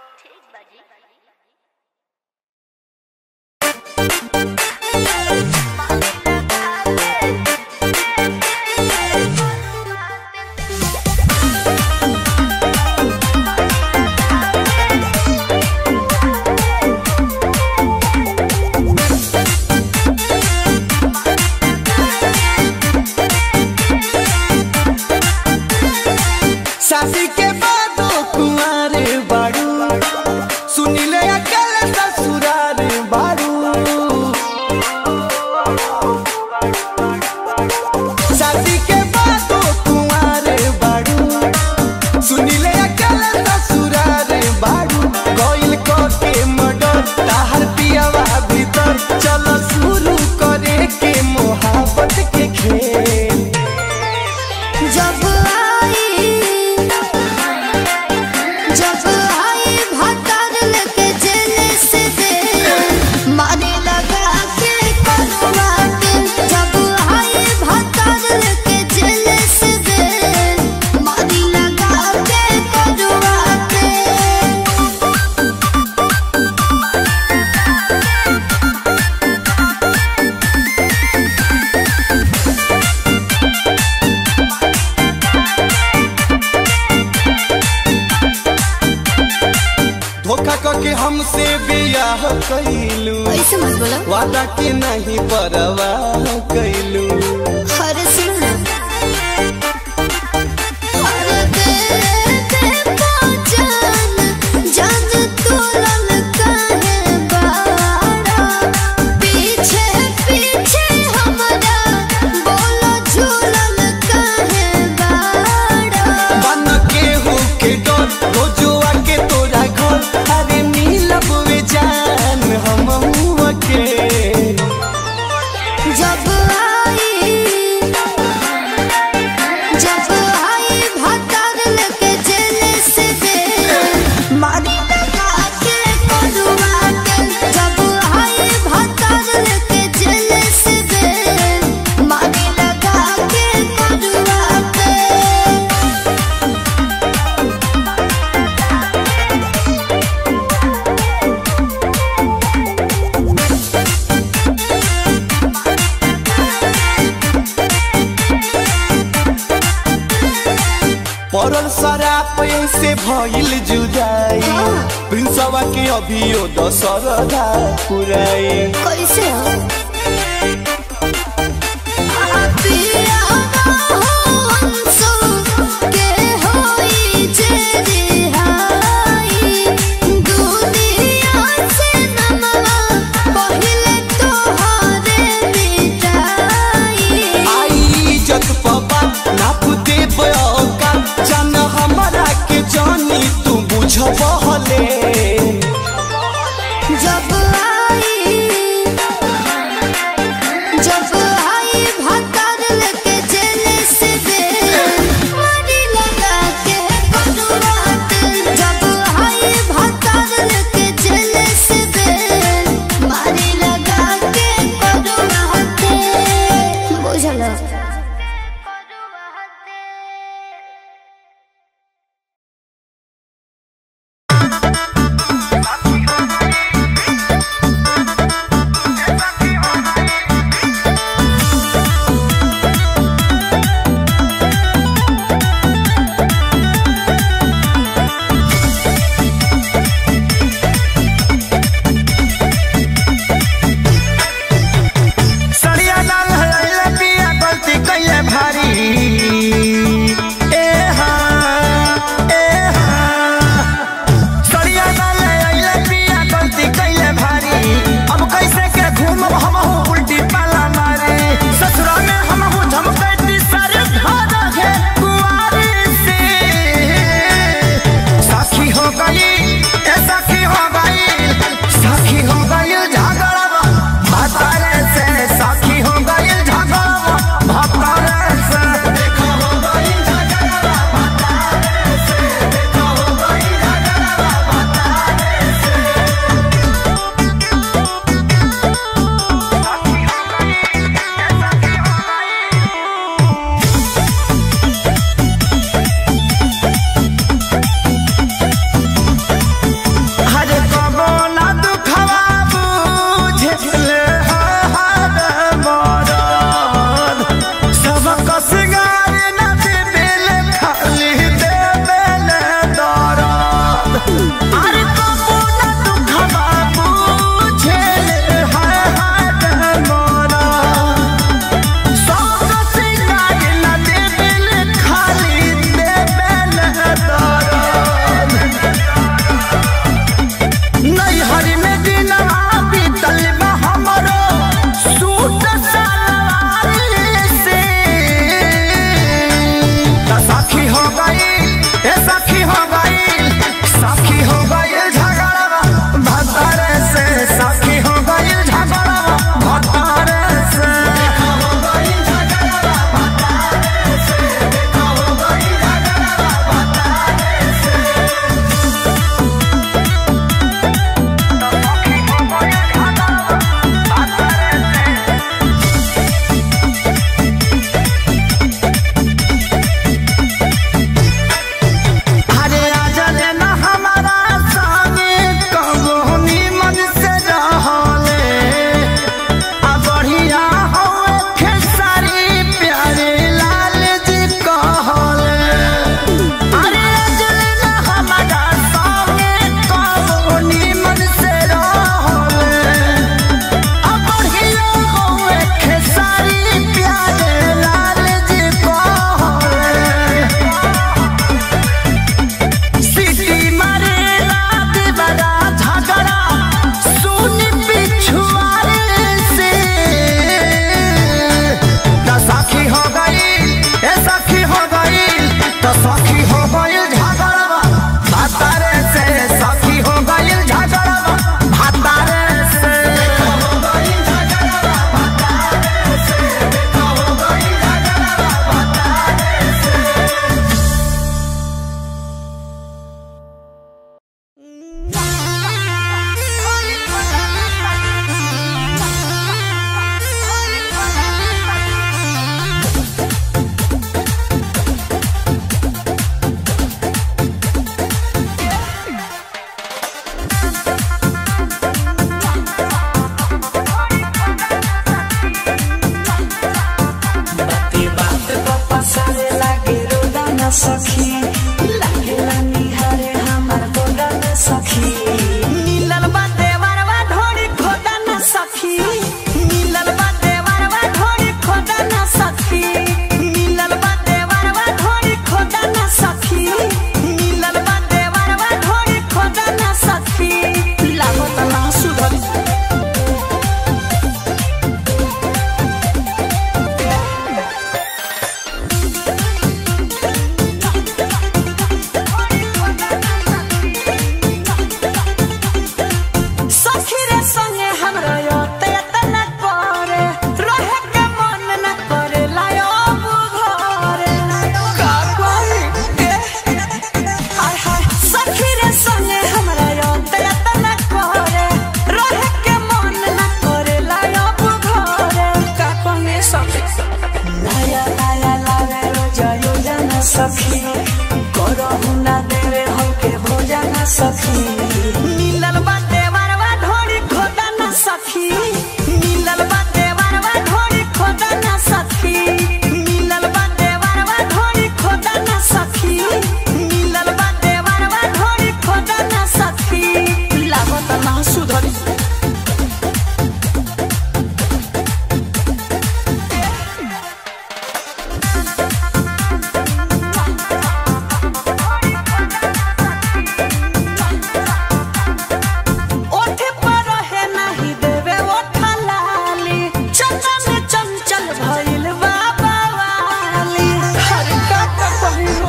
शादी के बाद कुंवारे बाड़ू सुनिले अकल ससुरार बाड़ू शादी के बाद कुंवारे बाड़ू सुनिले अकल ससुरार बाड़ू कोइल को के मडर ताहर पियावा भीतर चलो शुरू करे के मोहब्बत के खेल जब आई जब आई भतर लेके जेल से दे मारे लगा के करुआ के जब आई भतर लेके जेल से दे मारी लगा के करुआ के धोखा करके हमसे बियाह कैलू ऐसे मत बोलो वादा के नहीं परवाह कैलू हर सुन हर दे दे पहचान जान तोलन काहे बाड़ा पीछे पीछे हमरा बोलो झूलन काहे बाड़ा बन के हो के डर रोजुआ के तोरा घर अरे मिलब वे जान हम के जब आई जब आई भतर लेके जेल से दे मारी लगा के करुआ के जब आई भतर लेके जेल से दे मारी लगा के करुआ के पड़ल शराब से भइल जुदाई प्रिंसवा के अभियो दशरदा पुराई कैसे हो पिया हो अंसु के होई जे रिहाई दुनिया से नमवा पहिले तोहरे मिटाई आई इज्जत पबा नाप दे बयोका जान हमरा के जानी तू बुझबहले जब आई जब आई भतर लेके जेल से दे मारी लगा के करुआ के जब आई भतर लेके जेल से दे न सखी लागेला निहारे हमार गोदा न सखी मिलल बा देवरवा ढोरी खोदा न सखी मिलल बा देवरवा ढोरी खोदा न सखी मिलल बा देवरवा ढोरी खोदा न सखी मिलल बा देवरवा ढोरी खोदा न सखी लागत ना सुधरी सखी रे संगे हमरा योते तना करे रहे के मन न करे लायो बुघरे का कोई ए हाय हाय सखी रे संगे हमरा योते तना करे रहे के मन न करे लायो बुघरे का कोई सखी लाया लाया लावे रोजा योजना सखी करहु ना देवे हमके भोजन सखी मिलल बाटे वरवा ढोरी खोदा न सखी मिलल बाटे वरवा ढोरी खोदा न सखी मिलल बाटे वरवा ढोरी खोदा न सखी मिलल बाटे वरवा ढोरी खोदा न सखी लागत ना सुधरी ओठे पर है नहीं देवे ओठा लाली चंचल चंचल भइल बाबा वाली हर का का पहिरो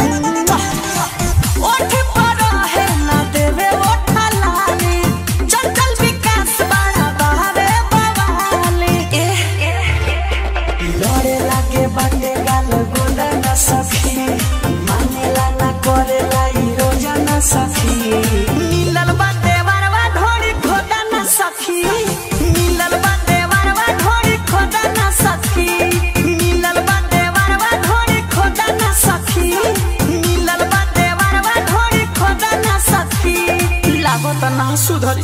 ओठे पर है ना देवे ओठा लाली चंचल विकास बड़ा बहावे बवाली लड़े लागे बाटे गाल गोदा न सखी मानेला ना करेला ई रोजा न सखी मिलल बाटे वरवा ढोरी खोदा न सखी मिलल बाटे वरवा ढोरी खोदा न सखी मिलल बाटे वरवा ढोरी खोदा न सखी मिलल बाटे वरवा ढोरी खोदा न सखी लागत ना सुधरी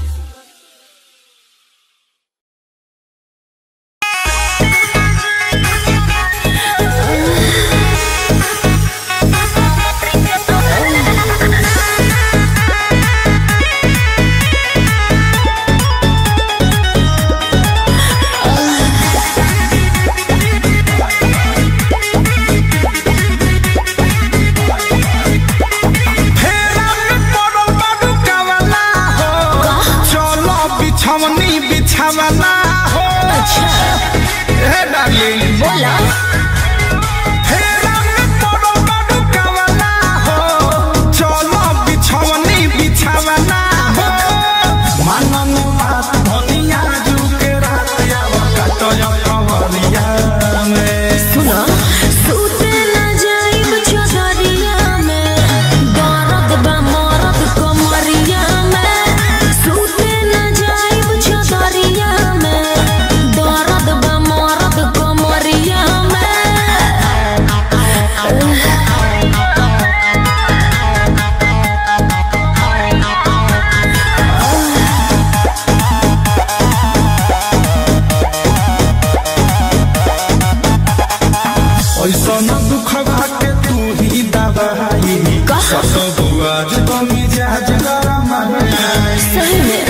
फेरा में पड़ल बाडू कवला हो चलो बिछवनी बिछवला हो हे डार्लिंग बोला फेरा में पड़ल बाडू कवला हो चलो बिछवनी बिछवला हो मनन बात धनिया जुके रात आवा कटय कवरिया में सुनो सूते न जाइब चौधरिया में दर्द बा मरद कमरिया में सूते न जाइब चौधरिया में दर्द बा मरद कमरिया में ऐसा न दुख के तू ही दबाई सत बुआज तो मिजाज गरम है सही में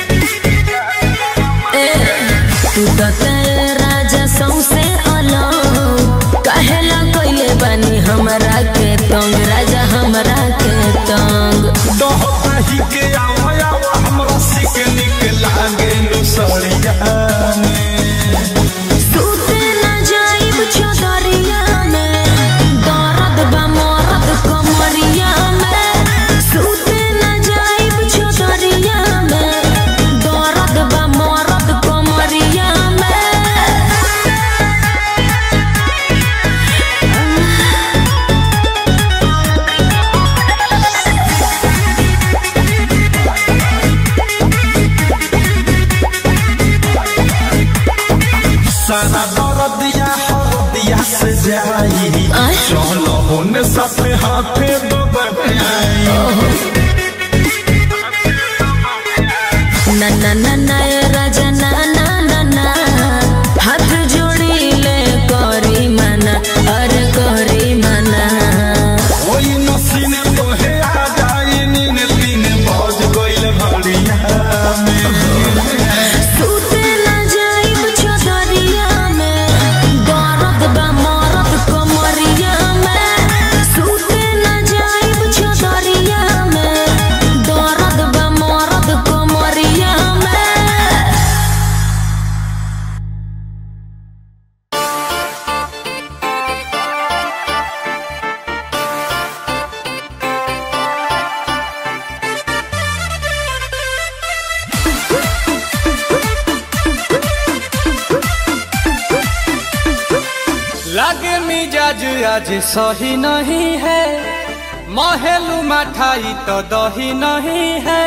ए तू तो तेरे राजा सौसे अलग कहेला कइले बानी हमरा के तंग राजा हमरा के तंग दहता ही के आवा आवा हमरा सिक निक लागे लुसड़िया में सूते न जाइब चौधरिया में दर्द बा मरद कमरिया में सूते न जाइब चौधरिया में दर्द बा मरद कमरिया में सारा दर्दिया हरदिया से जाई आय। चलो होने साथे हाथे बबई ना ना ना ना ए राजा ना ना ना ना हाथ जोड़ी ले करी मना अरे करी मना लागे मिजाज आज सही नहीं है महलू मठाई तो दही नहीं है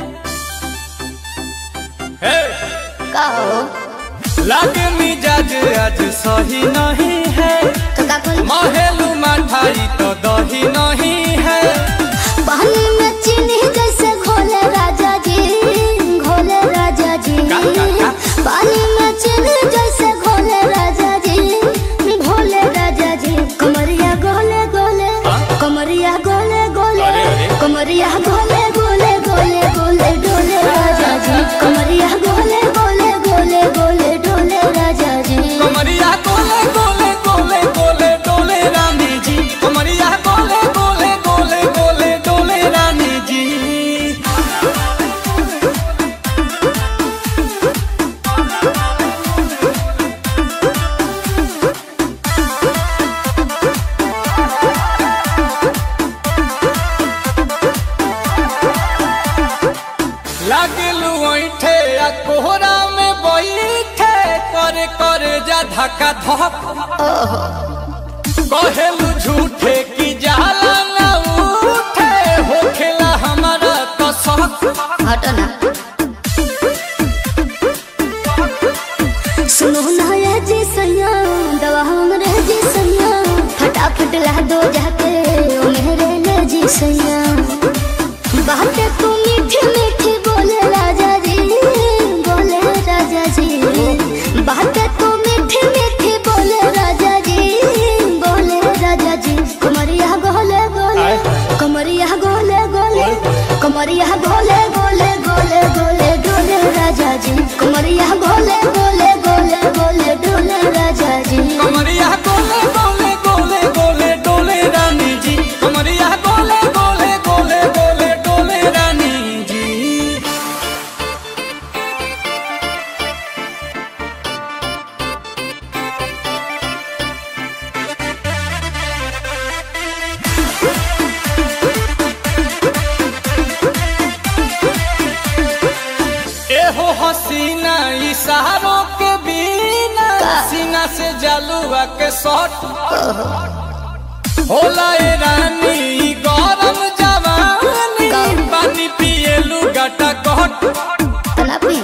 हे! का हो लागे मिजाज आज सही नहीं है तो का कुल महलू मठाई तो दही नहीं है पानी में चीनी जैसे घोले राजा जी घोले राजा जी का, का, का? पानी में चीनी जैसे घोले राजा जी घोले राजा जी कमरिया गोले गोले कमरिया गोले गोले अरे, अरे। कमरिया गोले गोले गोले गोले डोले राजा जी कमरिया गोले गोले गोले गोले डोले राजा जी कमरिया गोले गोले गोले गोले डोले रानी जी कमरिया गोले गोले गोले गोले डोले रानी जी लागलू ऐठे आ कोहरा में बैठे करे करे जा धक्का धक कहेलू झूठे की जाला ना उठे होखेला हमारा कसक हटो ना सुनो ना ये जी सैया दवा हमरे जी सैया फटाफट ला दो जाके ओ मेरे ले जी सैया बातें तू मीठी मीठी बोले राजा जी बोले राजा जी बातें तू मीठी मीठी बोले राजा जी बोले राजा जी कमरिया गोले गोले कमरिया गोले गोले कमरिया गोले गोले गोले गोले डोले राजा जी कमरिया गोले गोले गोले गोले डोले राजा जी कमरिया गोले गोले गोले गोले डोले रानी जी कमरिया गोले गोले गोले गोले डोले रानी जी एहो हसीना इशारों के बिना सीना से जलुआ के शॉट होला ए रानी ई गरम जवानी पानी पिए लुगाटा कट तलापी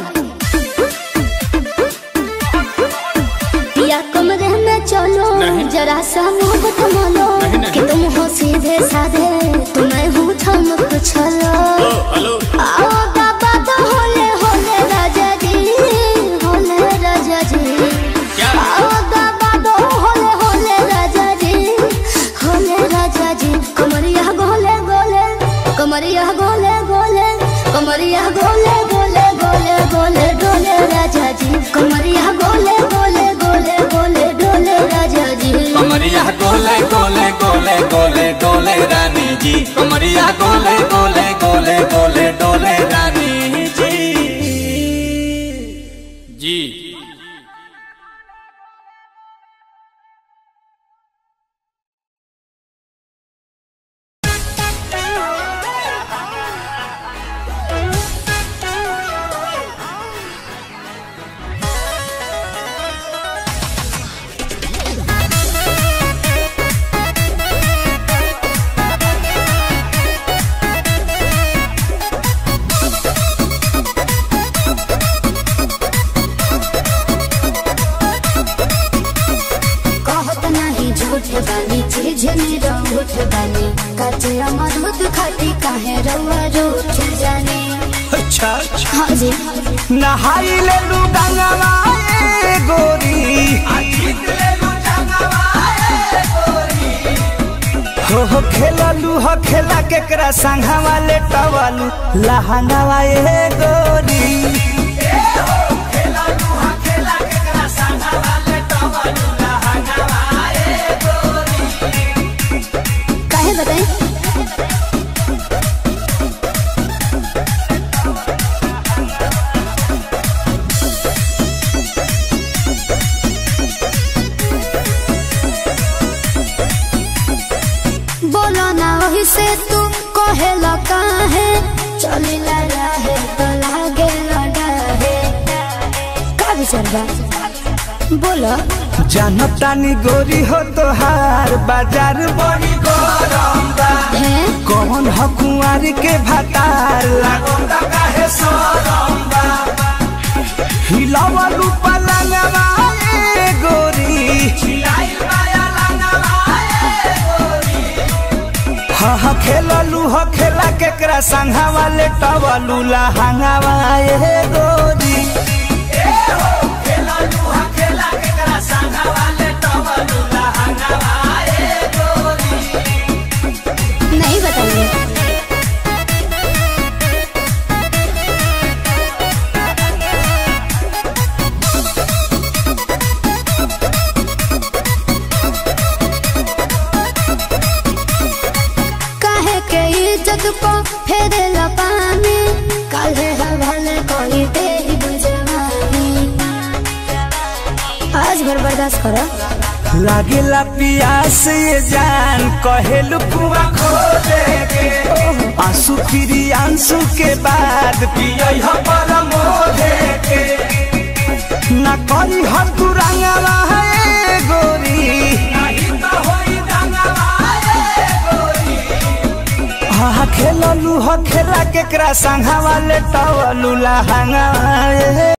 पिया कमरे में चलो जरा सा मोहब्बत मानो कि तुम हो सीधे साधे तुम्हें हूँ ठमक छलो आओ बाबा तो होले होले राजा जी होले राजा जी आओ बाबा तो होले होले राजा जी होले राजा जी कमरिया गोले गोले कमरिया गोले गोले कमरिया गोले गोले गोले गोले डोले राजा जी कमरिया गोले गोले गोले गोले डोले राजा जी कमरिया गोले गोले गोले गोले डोले रानी जी कमरिया गोले गोले गोले गोले डोले रानी जी जी कहत नहीं झूठ बानी चीज में रूठ बानी कचे अमरूद खाती काहे रउआ रूठ जाने अच्छा अच्छा हाँ जी नहाई ले लू गंगवा ए गोरी हो हो खेललू हो खेला केकरा संघवा ले टवालू लहंगावा ए गोरी काहे बताई बोलो ना वही से तू कहेला काहे चली ला रहे तो लागे लड़ा है का विचार बा बोलो जानतानी गोरी हो तोहार बाजार बड़ी गरम बा है कौन ह कुंवारी के भातार लागोंदा काहे सरम बा हिलावलू पलंगवा ए गोरी हिलाई माया लंगवा ए गोरी हा हा खेललू ह खेला केकरा संघा वाले टवलू लहंगावा ए गोरी नहीं बताइए काहे के इज्जत को फेरे पानी काले हवाले कोई तेरी बुझवानी आज भर बर्दाश्त करो लागेला पियास ये जान कहेलू कुआ खो देगे आंसू फिरी आंसू के बाद पियई ह पर मोहे के ना करी हर तू रंगवा है गोरी नहीं तो होई रंगवा है गोरी हा खेललू ह खेला केकरा संघा वाले टवलू लहंगा